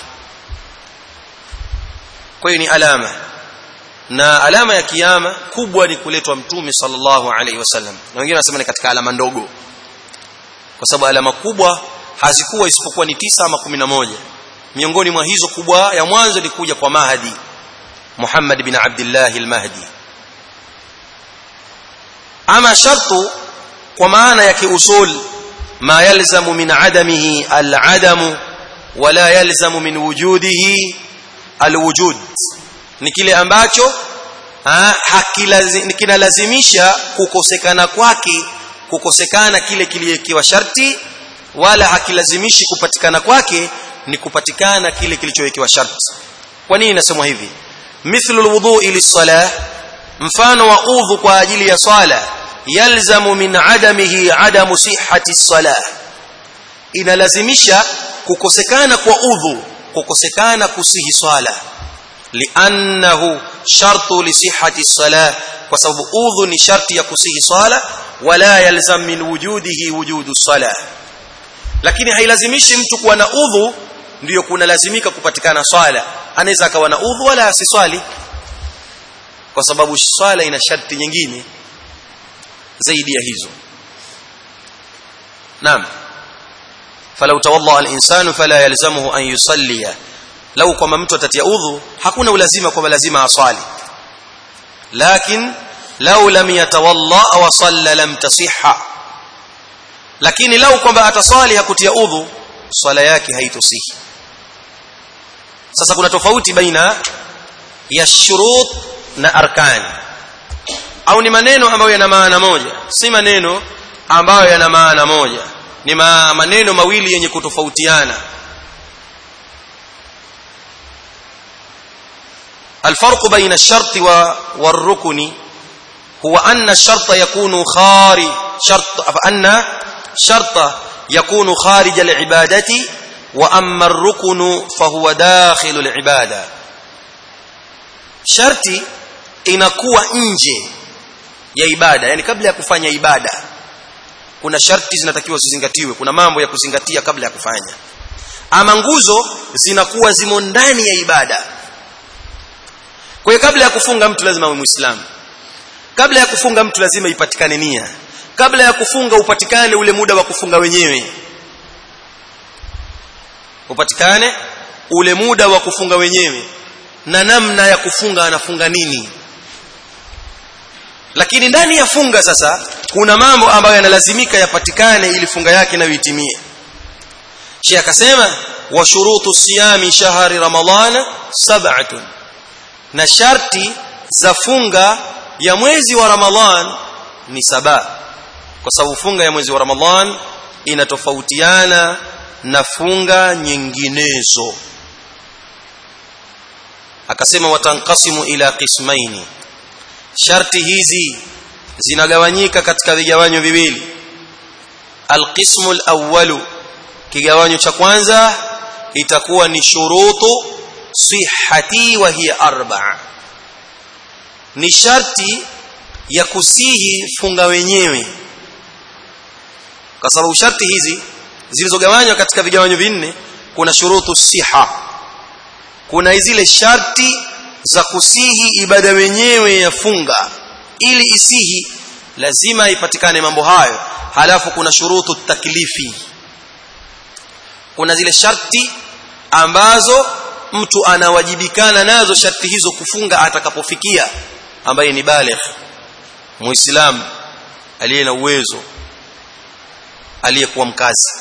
kwa hiyo ni alama na alama ya kiyama kubwa ni kuletwa mtume sallallahu alaihi wasallam na wengine wanasema ni katika alama ndogo kwa sababu alama kubwa hazikuwa isipokuwa ni tisa ama kumi na moja miongoni mwa hizo kubwa ya mwanzo ni kuja kwa Mahdi Muhammad bin Abdullah al-Mahdi ama shartu kwa maana ya kiusul ma yalzamu min adamihi al-adamu wala yalzamu min wujudihi al-wujud ni kile ambacho kinalazimisha kukosekana kwake kukosekana kile kiliyekiwa sharti wala hakilazimishi kupatikana kwake ni kupatikana kile kilichowekewa sharti kwa nini inasemwa hivi mithlu alwudu'i lis-salah mfano wa udhu kwa ajili ya swala yalzamu min adamihi adamu sihhati as-salah inalazimisha kukosekana kwa udhu kukosekana kusihi swala li'annahu shartu li sihhati as-salah kwa sababu udhu ni sharti ya kusihi swala wala yalzam min wujudihi wujudu as-salah lakini hailazimishi mtu kuwa na udhu ndiyo kunalazimika kupatikana swala anaweza akawa na udhu wala asiswali kwa sababu swala ina sharti nyingine zaidi ya hizo naam falau tawalla al-insanu fala yalzamuhu an yusalliya lau kwamba mtu atatia udhu hakuna ulazima kwamba lazima aswali lakin lau lam yatawalla wa salla lam tasihha lakini lau kwamba ataswali hakutia udhu swala yake haitosihi sasa kuna tofauti baina ya shurut na arkan au ni maneno ambayo yana maana moja si maneno ambayo yana maana moja ni ma maneno mawili yenye kutofautiana الفرق بين الشرط والركن هو أن الشرط يكون خارج شرط فأن شرط يكون خارج العبادة وأما الركن فهو داخل العبادة شرطي inakuwa nje ya ibada yani kabla ya kufanya ibada kuna sharti zinatakiwa zizingatiwe kuna mambo ya kuzingatia kabla ya kufanya ama nguzo zinakuwa zimo ndani ya ibada kwa hiyo kabla ya kufunga mtu lazima awe muislamu kabla ya kufunga mtu lazima ipatikane nia kabla ya kufunga upatikane ule muda wa kufunga wenyewe upatikane ule muda wa kufunga wenyewe na namna ya kufunga anafunga nini lakini ndani ya funga sasa kuna mambo ambayo yanalazimika yapatikane ili funga yake nayo itimie Sheikh akasema wa shurutu siyami shahri ramadhana sab'atun na sharti za funga ya mwezi wa ramadhan ni saba kwa sababu funga ya mwezi wa ramadhan inatofautiana na funga nyinginezo akasema watanqasimu ila qismaini sharti hizi zinagawanyika katika vigawanyo viwili alqismu alawwalu kigawanyo cha kwanza itakuwa ni shurutu sihhati wa hiya arba'a ni sharti ya kusihi funga wenyewe kwa sababu sharti hizi zilizogawanywa katika vigawanyo vinne kuna shurutu siha kuna zile sharti za kusihi ibada wenyewe ya funga ili isihi lazima ipatikane mambo hayo halafu kuna shurutu taklifi kuna zile sharti ambazo mtu anawajibikana nazo sharti hizo kufunga atakapofikia ambaye ni baligh muislam aliye na uwezo aliyekuwa mkazi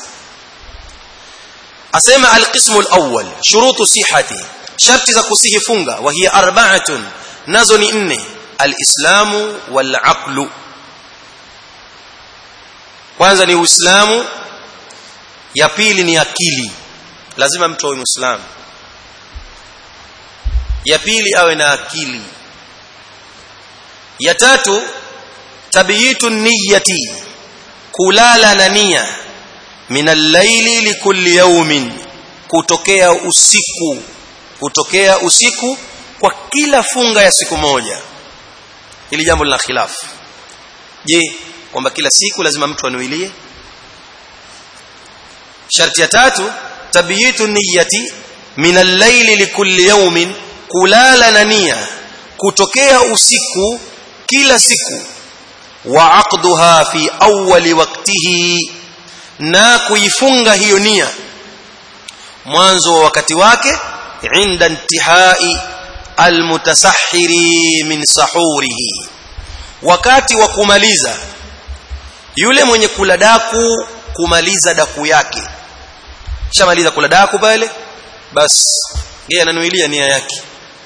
asema alqismu alawwal shurutu sihhati sharti za kusihi funga wa hiya arba'atun nazo ni nne alislamu walaqlu kwanza ni uislamu ya pili ni akili lazima mtu awe muislamu ya pili awe na akili ya tatu tabiyitu niyyati kulala na nia min al-laili likulli yawmin kutokea usiku kutokea usiku kwa kila funga ya siku moja ili jambo lina khilafu je kwamba kila siku lazima mtu anuilie sharti ya tatu tabiyitu niyyati min al-laili likulli yawmin kulala na nia kutokea usiku kila siku wa aqduha fi awwali waqtihi na kuifunga hiyo nia mwanzo wa wakati wake inda intihai almutasahhiri min sahurihi wakati wa kumaliza yule mwenye kula daku kumaliza daku yake shamaliza kula daku pale bas yeye ananuilia nia yake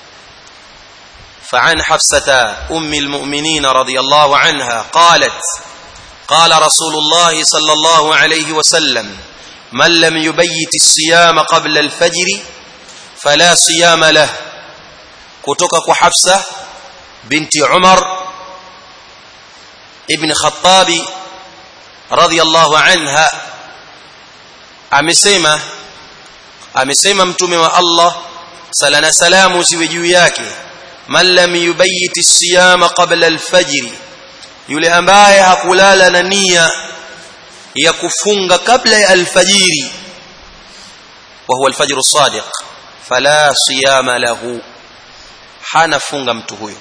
فعن حفصة أم المؤمنين رضي الله عنها قالت قال رسول الله صلى الله عليه وسلم من لم يبيت الصيام قبل الفجر فلا صيام له كتك حفصة بنت عمر ابن خطاب رضي الله عنها amesema amesema mtume wa Allah sala na salamu ziwe juu yake man lam yubayyit as-siyama qabla al-fajr yule ambaye hakulala na nia ya kufunga kabla ya alfajiri wa huwa alfajr as-sadiq fala siyama lahu hana funga mtu huyo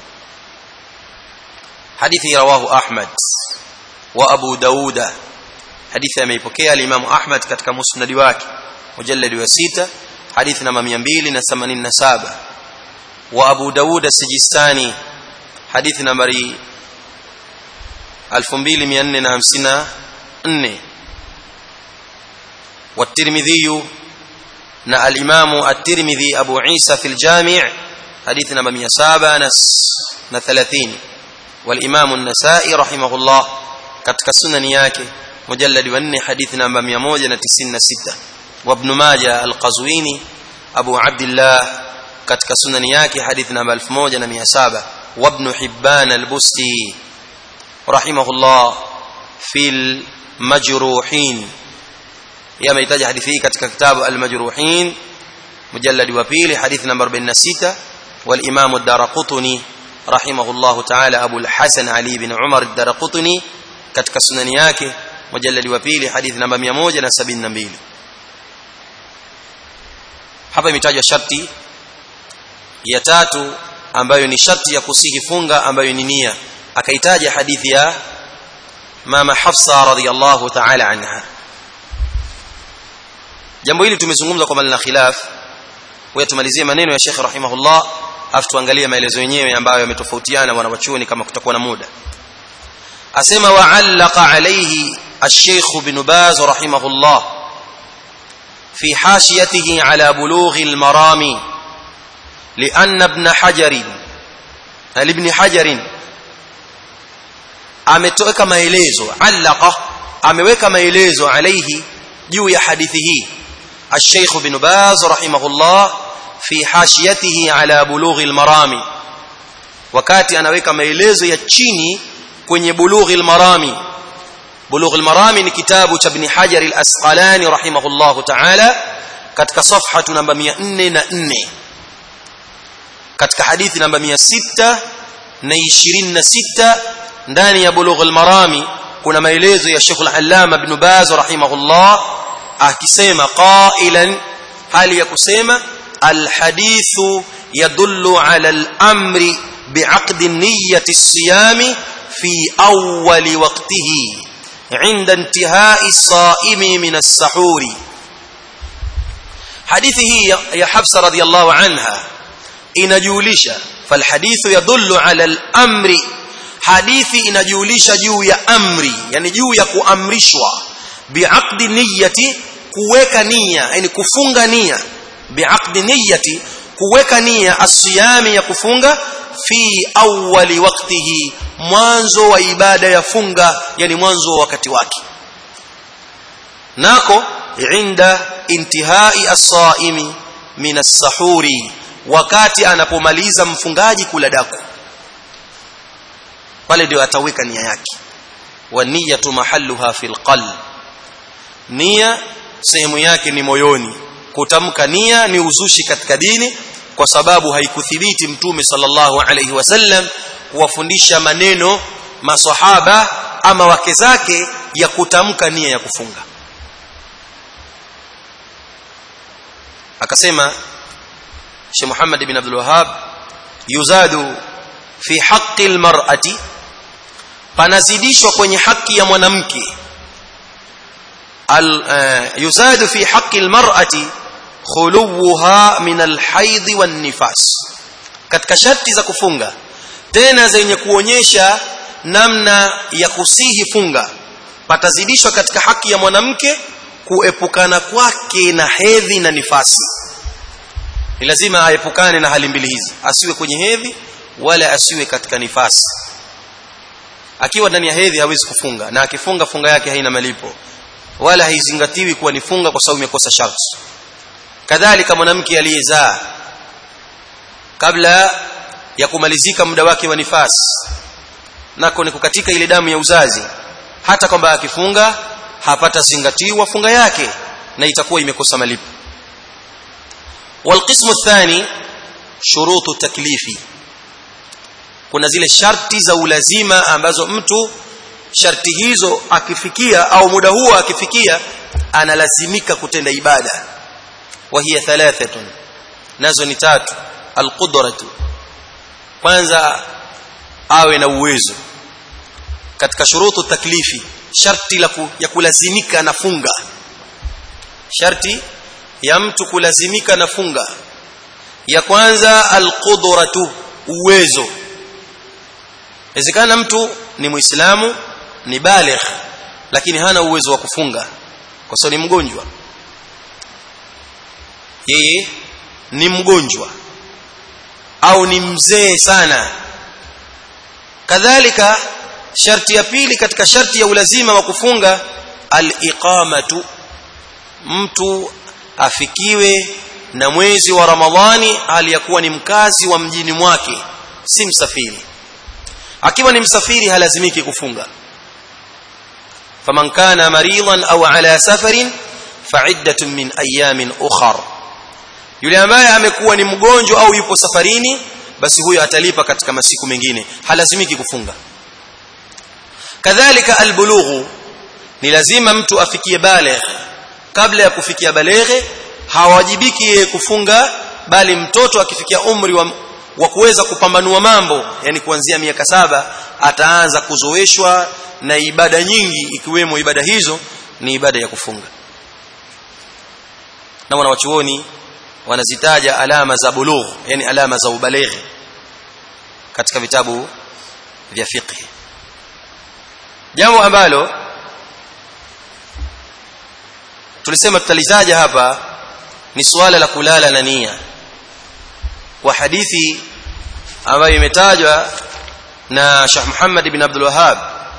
hadithi rawahu ahmad wa abu dauda hadithi ameipokea al-imam ahmad katika musnad wake mujallad wa 6 hadithi namba 287 wa abu dauda sijistani hadithi nambari 2454 والترمذي نا الامام الترمذي ابو عيسى في الجامع حديث نمبر 730 والامام النسائي رحمه الله katika sunani yake mujallad wa 4 hadithi namba 196 وابن ماجه القزويني ابو عبد الله katika sunani yake hadithi namba 1700 wa ibn hibban al-busti rahimahullah fil majruhin yamehitaji hadithi hii katika kitabu al-majruhin mujallad wa pili hadithi namba 46 wal imam ad-darqutni rahimahullah ta'ala abu al-hasan ali ibn umar ad-darqutni katika sunani yake mujallad wa pili hadithi namba 172 hapa imetajwa sharti ya tatu ambayo ni sharti ya kusihi funga ambayo ni nia akaitaja hadithi ya mama Hafsa radhiyallahu ta'ala anha jambo hili tumezungumza kwa malina khilaf wewe tumalizie maneno ya Sheikh rahimahullah afu tuangalie maelezo yenyewe ambayo yametofautiana wanawachuoni kama kutakuwa na muda asema wa'allaqa alayhi الشيخ بن باز رحمه الله في حاشيته على بلوغ المرام لأن ابن حجر لابن حجر ametoweka maelezo allaqa ameweka maelezo alayhi juu ya hadithi hii الشيخ بن باز رحمه الله في حاشيته على بلوغ المرام wakati anaweka maelezo ya chini kwenye bulugh al-marami bulugh al-marami ni kitabu cha ibn hajar al-asqalani rahimahullah ta'ala katika safha namba 404 katika hadithi namba 626 ndani ya bulugh al-marami kuna maelezo ya Sheikh al-Allama Ibn Baz rahimahullah akisema qailan hali ya kusema al-hadithu yadullu ala al-amri bi'aqd niyyati as-siyam fi awwal waqtihi 'inda intihai as-sa'imi min as-sahuri hadithi hii ya Hafsa radhiyallahu anha inajulisha falhadithu yadullu ala al-amri hadithi inajulisha juu ya amri yani juu ya kuamrishwa biaqdi niyyati kuweka nia yani kufunga nia biaqdi niyyati kuweka nia asiyami ya kufunga fi awwali waqtihi mwanzo wa ibada ya funga yani mwanzo wa wakati wake nako inda intihai as-saimi min as-sahuri wakati anapomaliza mfungaji kula daku pale ndio ataweka nia yake wa niyatu mahalluha fil qalb nia sehemu yake ni moyoni kutamka nia ni uzushi katika dini kwa sababu haikuthibiti mtume sallallahu alayhi wasallam kuwafundisha maneno maswahaba ama wake zake ya kutamka nia ya kufunga akasema Sheikh Muhammad ibn Abdul Wahhab yuzadu fi haqqi almar'ati panazidishwa kwenye haki ya mwanamke al uh, yuzadu fi haqqi almar'ati khuluwuha min alhaidh wan nifas katika sharti za kufunga tena zenye kuonyesha namna ya kusihi funga patazidishwa katika haki ya mwanamke kuepukana kwake na hedhi na nifasi ni lazima aepukane na hali mbili hizi asiwe kwenye hedhi wala asiwe katika nifasi akiwa ndani ya hedhi hawezi kufunga na akifunga funga yake haina malipo wala haizingatiwi kuwa ni funga kwa sababu imekosa sharti kadhalika mwanamke aliyezaa kabla ya kumalizika muda wake wa nifasi nako ni kukatika ile damu ya uzazi hata kwamba akifunga hapata zingatiwa funga yake na itakuwa imekosa malipo والقسم الثاني شروط التكليف kuna zile sharti za ulazima ambazo mtu sharti hizo akifikia au muda huo akifikia analazimika kutenda ibada wa hiya thalathatun nazo ni tatu alqudratu kwanza awe na uwezo katika shurutu taklifi sharti la ya kulazimika na funga sharti ya mtu kulazimika na funga ya kwanza alqudratu uwezo inawezekana mtu ni muislamu ni baligh lakini hana uwezo wa kufunga kwa sababu ni mgonjwa yeye ni mgonjwa au ni mzee sana kadhalika sharti ya pili katika sharti ya ulazima wa kufunga al-iqamatu mtu afikiwe na mwezi wa ramadhani aliyakuwa ni mkazi wa mjini mwake si msafiri akiwa ni msafiri halazimiki kufunga faman kana maridan au ala safarin fa'iddatun min ayamin ukhra yule ambaye amekuwa ni mgonjwa au yupo safarini basi huyo atalipa katika masiku mengine halazimiki kufunga kadhalika albulughu ni lazima mtu afikie baligh kabla ya kufikia baleghe hawajibiki yeye kufunga bali mtoto akifikia umri wa, wa kuweza kupambanua mambo yani kuanzia miaka saba ataanza kuzoeshwa na ibada nyingi ikiwemo ibada hizo ni ibada ya kufunga na wanawachuoni wanazitaja alama za bulugh yani alama za ubalighi katika vitabu vya fiqh jambo ambalo tulisema tutalizaja hapa ni suala la kulala na nia kwa hadithi ambayo imetajwa na Sheikh Muhammad ibn Abdul Wahhab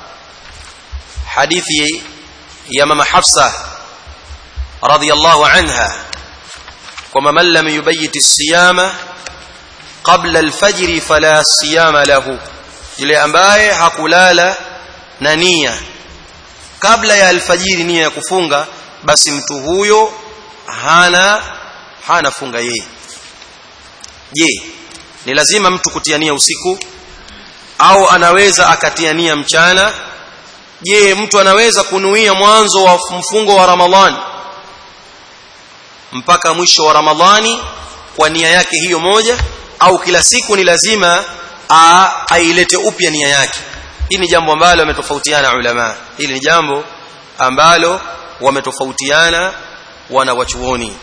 hadithi ya mama Hafsa radhiyallahu anha kwamba man lam yubayyit as-siyama qabla al-fajr fala siyama lahu yule ambaye hakulala na nia kabla ya alfajiri nia ya kufunga basi mtu huyo hana hana funga yeye je ni lazima mtu kutiania usiku au anaweza akatiania mchana je mtu anaweza kunuia mwanzo wa mfungo wa ramadhani mpaka mwisho wa ramadhani kwa nia yake hiyo moja au kila siku ni lazima ailete upya nia yake hili ni jambo ambalo wametofautiana ulama hili ni jambo ambalo wametofautiana wana wachuoni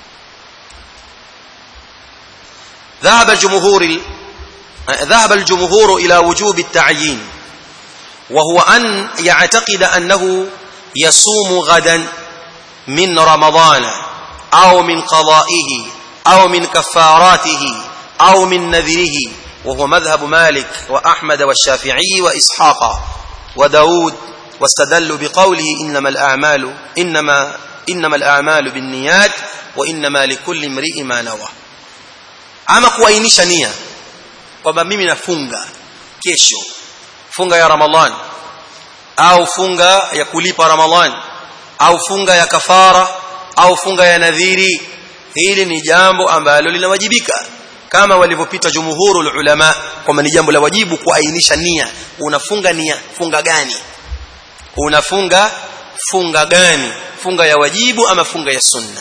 ذهب الجمهور ذهب الجمهور إلى وجوب التعيين وهو أن يعتقد أنه يصوم غدا من رمضان أو من قضائه أو من كفاراته أو من نذره وهو مذهب مالك وأحمد والشافعي وإسحاق وداود واستدلوا بقوله إنما الأعمال إنما إنما الأعمال بالنيات وإنما لكل امرئ ما نوى ama kuainisha nia kwamba mimi nafunga kesho funga ya ramadhan au funga ya kulipa ramadhan au funga ya kafara au funga ya nadhiri hili ni jambo ambalo linawajibika kama walivyopita jumhurul ulama kwamba ni jambo la wajibu kuainisha nia unafunga nia funga gani unafunga funga gani funga ya wajibu ama funga ya sunna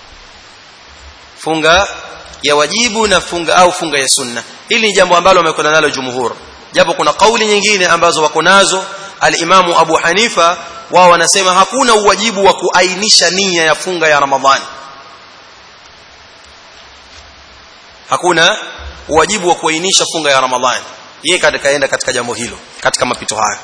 funga ya wajibu na funga au funga ya sunna hili ni jambo ambalo wamekwenda nalo jumhur japo kuna kauli nyingine ambazo wako nazo al-Imamu Abu Hanifa wao wanasema hakuna uwajibu wa kuainisha nia ya funga ya Ramadhani hakuna uwajibu wa kuainisha funga ya Ramadhani yeye kaenda katika jambo hilo katika mapito hayo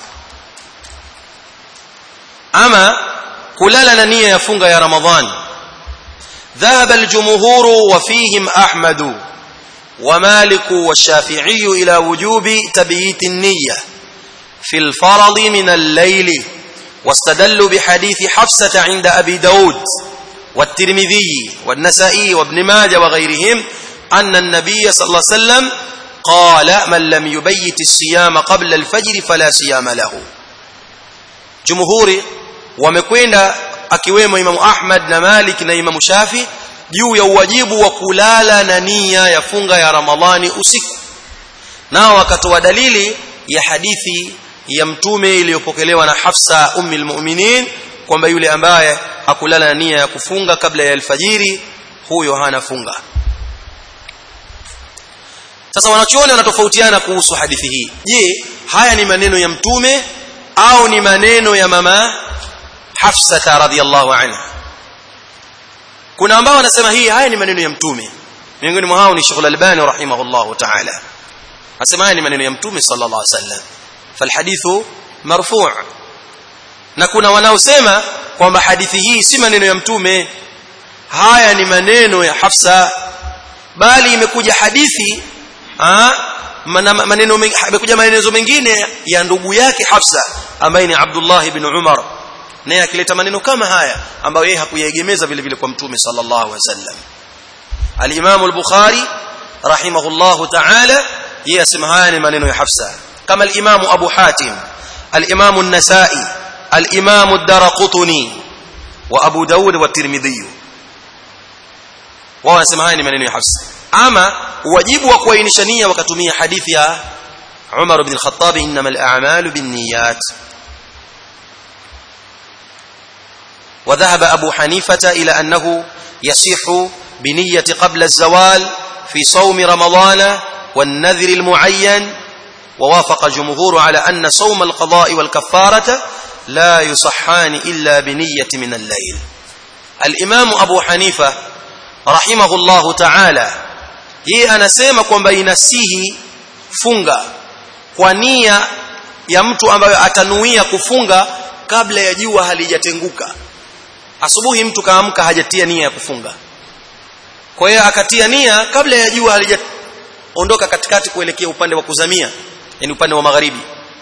ama kulala na nia ya funga ya Ramadhani ذهب الجمهور وفيهم أحمد ومالك والشافعي إلى وجوب تبييت النية في الفرض من الليل واستدلوا بحديث حفصة عند أبي داود والترمذي والنسائي وابن ماجه وغيرهم أن النبي صلى الله عليه وسلم قال من لم يبيت الصيام قبل الفجر فلا صيام له جمهور ومكوين akiwemo Imam Ahmad na Malik na Imam Shafi juu ya uwajibu wa kulala na nia ya funga ya Ramadhani usiku nao wakatoa dalili ya hadithi ya mtume iliyopokelewa na Hafsa ummi almu'minin kwamba yule ambaye hakulala na nia ya kufunga kabla ya alfajiri huyo hana funga sasa wanachuoni wanatofautiana kuhusu hadithi hii je haya ni maneno ya mtume au ni maneno ya mama Hafsa radhiyallahu anha kuna ambao wanasema hii haya ni maneno ya mtume miongoni mwa hao ni Sheikh Al-Albani rahimahullah ta'ala anasema haya ni maneno ya mtume sallallahu alaihi wasallam falhadithu marfu' na kuna wanaosema kwamba hadithi hii si maneno ya mtume haya ni maneno ya Hafsa bali imekuja hadithi maneno imekuja maneno mengine ya ndugu yake Hafsa ambaye ni Abdullah ibn Umar naye akileta maneno kama haya ambayo yeye hakuyaegemeza vile vile kwa mtume sallallahu alaihi wasallam al-Imam al-Bukhari rahimahullahu ta'ala yeye asema haya ni maneno ya Hafsa kama al-Imam Abu Hatim al-Imam an-Nasa'i al-Imam ad-Darqutni wa Abu Dawud wa Tirmidhi wao wanasema haya ni maneno ya Hafsa ama wajibu wa kuainisha nia wakatumia hadithi ya Umar ibn al-Khattab innamal a'malu binniyat وذهب أبو حنيفة إلى أنه يصح بنية قبل الزوال في صوم رمضان والنذر المعين ووافق الجمهور على أن صوم القضاء والكفارة لا يصحان إلا بنية من الليل الإمام أبو حنيفة رحمه الله تعالى yeye anasema kwamba inasihi funga kwa nia ya mtu ambayo atanuia kufunga kabla ya jua halijatenguka asubuhi mtu kaamka hajatia nia ya kufunga kwa hiyo akatia nia kabla ya jua halijaondoka katikati kuelekea upande wa kuzamia yani upande wa magharibi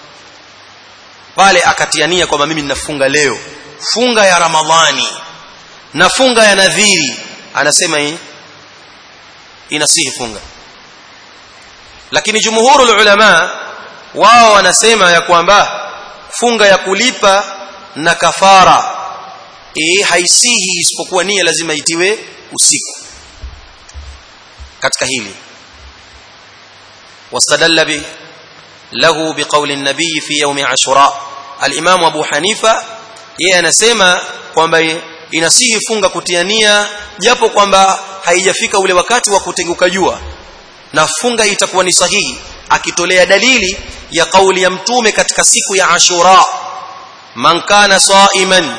pale akatia nia kwamba mimi ninafunga leo funga ya ramadhani na funga ya nadhiri anasema hii inasihi funga lakini jumhurul ulama wao wanasema ya kwamba funga ya kulipa na kafara eh haisihi isipokuwa nia lazima itiwe usiku katika hili wastadalla bi lahu biqawli an-nabii fi yawm ashura al-imam abu hanifa yeye anasema kwamba inasihi funga kutia nia japo kwamba haijafika ule wakati wa kutenguka jua na funga itakuwa ni sahihi akitolea dalili ya kauli ya mtume katika siku ya ashura man kana saiman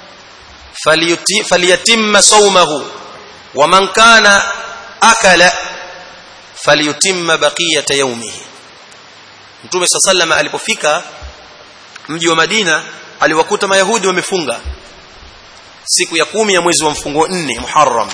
falyatimma sawmahu wa man kana akala falyutimma baqiyata yawmihi mtume sallallahu alipofika mji wa Madina aliwakuta mayahudi wamefunga siku ya kumi ya mwezi wa mfungo nne Muharram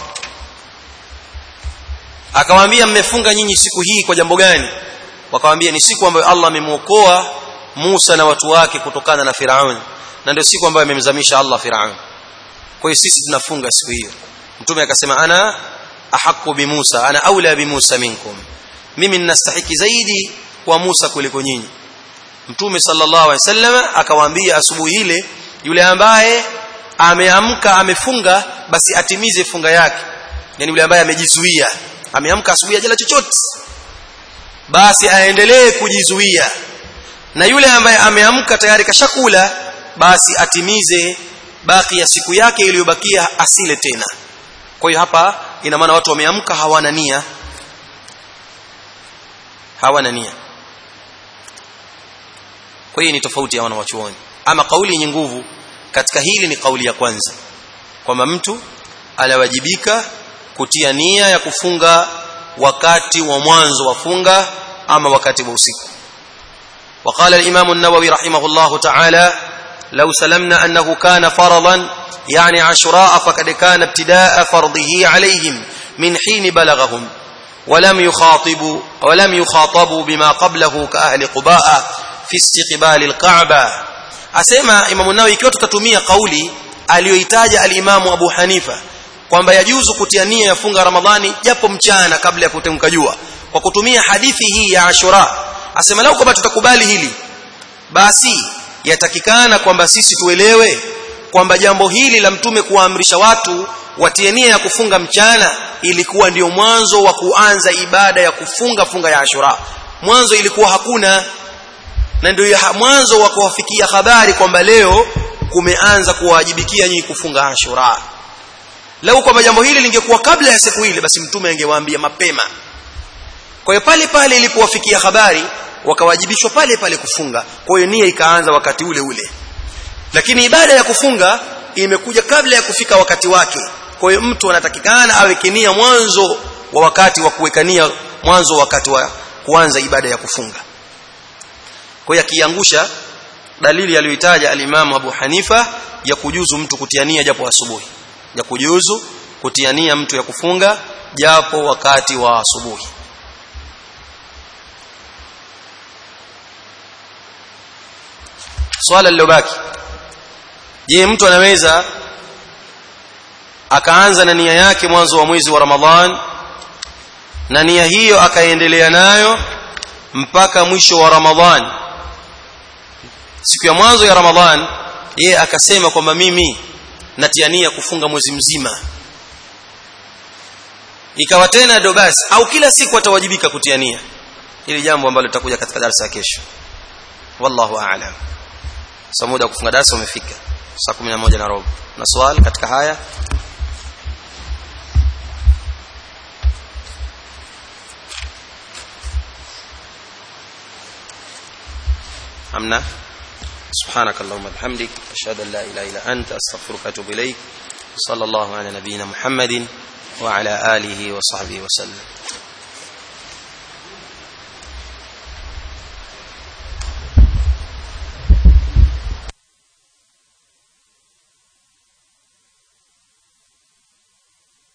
akamwambia mmefunga nyinyi siku hii kwa jambo gani wakamwambia ni siku ambayo Allah amemuokoa Musa na watu wake kutokana na Firaun na ndio siku ambayo amemzamisha Allah Firaun kwa hiyo sisi tunafunga siku hiyo mtume akasema ana ahqqu bi Musa ana aula bi Musa minkum mimi ninastahiki zaidi kwa Musa kuliko nyinyi mtume sallallahu alaihi wasallam akawaambia asubuhi ile yule ambaye ameamka amefunga basi atimize funga yake yani yule ambaye amejizuia ameamka asubuhi ajala chochote basi aendelee kujizuia na yule ambaye ameamka tayari kashakula basi atimize baki ya siku yake iliyobakia asile tena kwa hiyo hapa ina maana watu wameamka hawana nia hawana nia kwa hiyo ni tofauti ya wanawachuoni ama kauli yenye nguvu katika hili ni kauli ya kwanza kwamba mtu anawajibika kutia nia ya kufunga wakati wa mwanzo wa funga ama wakati wa usiku وقال الإمام النووي رحمه الله تعالى لو سلمنا أنه كان فرضا يعني عشراء فقد كان ابتداء فرضه عليهم من حين بلغهم ولم يخاطبوا ولم يخاطبوا بما قبله كأهل قباء في استقبال الكعبة asema Imam Nawawi ikiwa tutatumia kauli aliyoitaja al-Imam Abu Hanifa kwamba yajuzu kutia nia ya funga Ramadhani japo mchana kabla ya kutemka jua kwa kutumia hadithi hii ya Ashura asema lao kwamba tutakubali hili basi yatakikana kwamba sisi tuelewe kwamba jambo hili la mtume kuwaamrisha watu watie nia ya kufunga mchana ilikuwa ndio mwanzo wa kuanza ibada ya kufunga funga ya Ashura mwanzo ilikuwa hakuna na ndio mwanzo wa kuwafikia habari kwamba leo kumeanza kuwajibikia nyinyi kufunga Ashura lau kwamba jambo hili lingekuwa kabla ya siku ile basi mtume angewaambia mapema kwa hiyo pale pale ilipowafikia habari wakawajibishwa pale pale kufunga kwa hiyo nia ikaanza wakati ule ule lakini ibada ya kufunga imekuja kabla ya kufika wakati wake kwa hiyo mtu anatakikana aweke nia mwanzo wa wakati wa kuweka nia mwanzo wakati wa kuanza ibada ya kufunga kwa hiyo akiangusha dalili aliyoitaja alimamu Abu Hanifa ya kujuzu mtu kutia nia japo asubuhi ya kujuzu kutia nia mtu ya kufunga japo wakati wa asubuhi swala lilobaki je mtu anaweza akaanza na nia yake mwanzo wa mwezi wa Ramadhan na nia hiyo akaendelea nayo mpaka mwisho wa Ramadhan siku ya mwanzo ya Ramadhan yeye akasema kwamba mimi natia nia kufunga mwezi mzima ikawa tena ndo basi au kila siku atawajibika kutia nia hili jambo ambalo litakuja katika darasa ya kesho wallahu a'lam sasa muda kufunga darasa umefika saa 11 na robo na swali katika haya amna سبحانك اللهم وبحمدك اشهد ان لا اله الا انت استغفرك واتوب اليك صلى الله على نبينا محمد وعلى اله وصحبه وسلم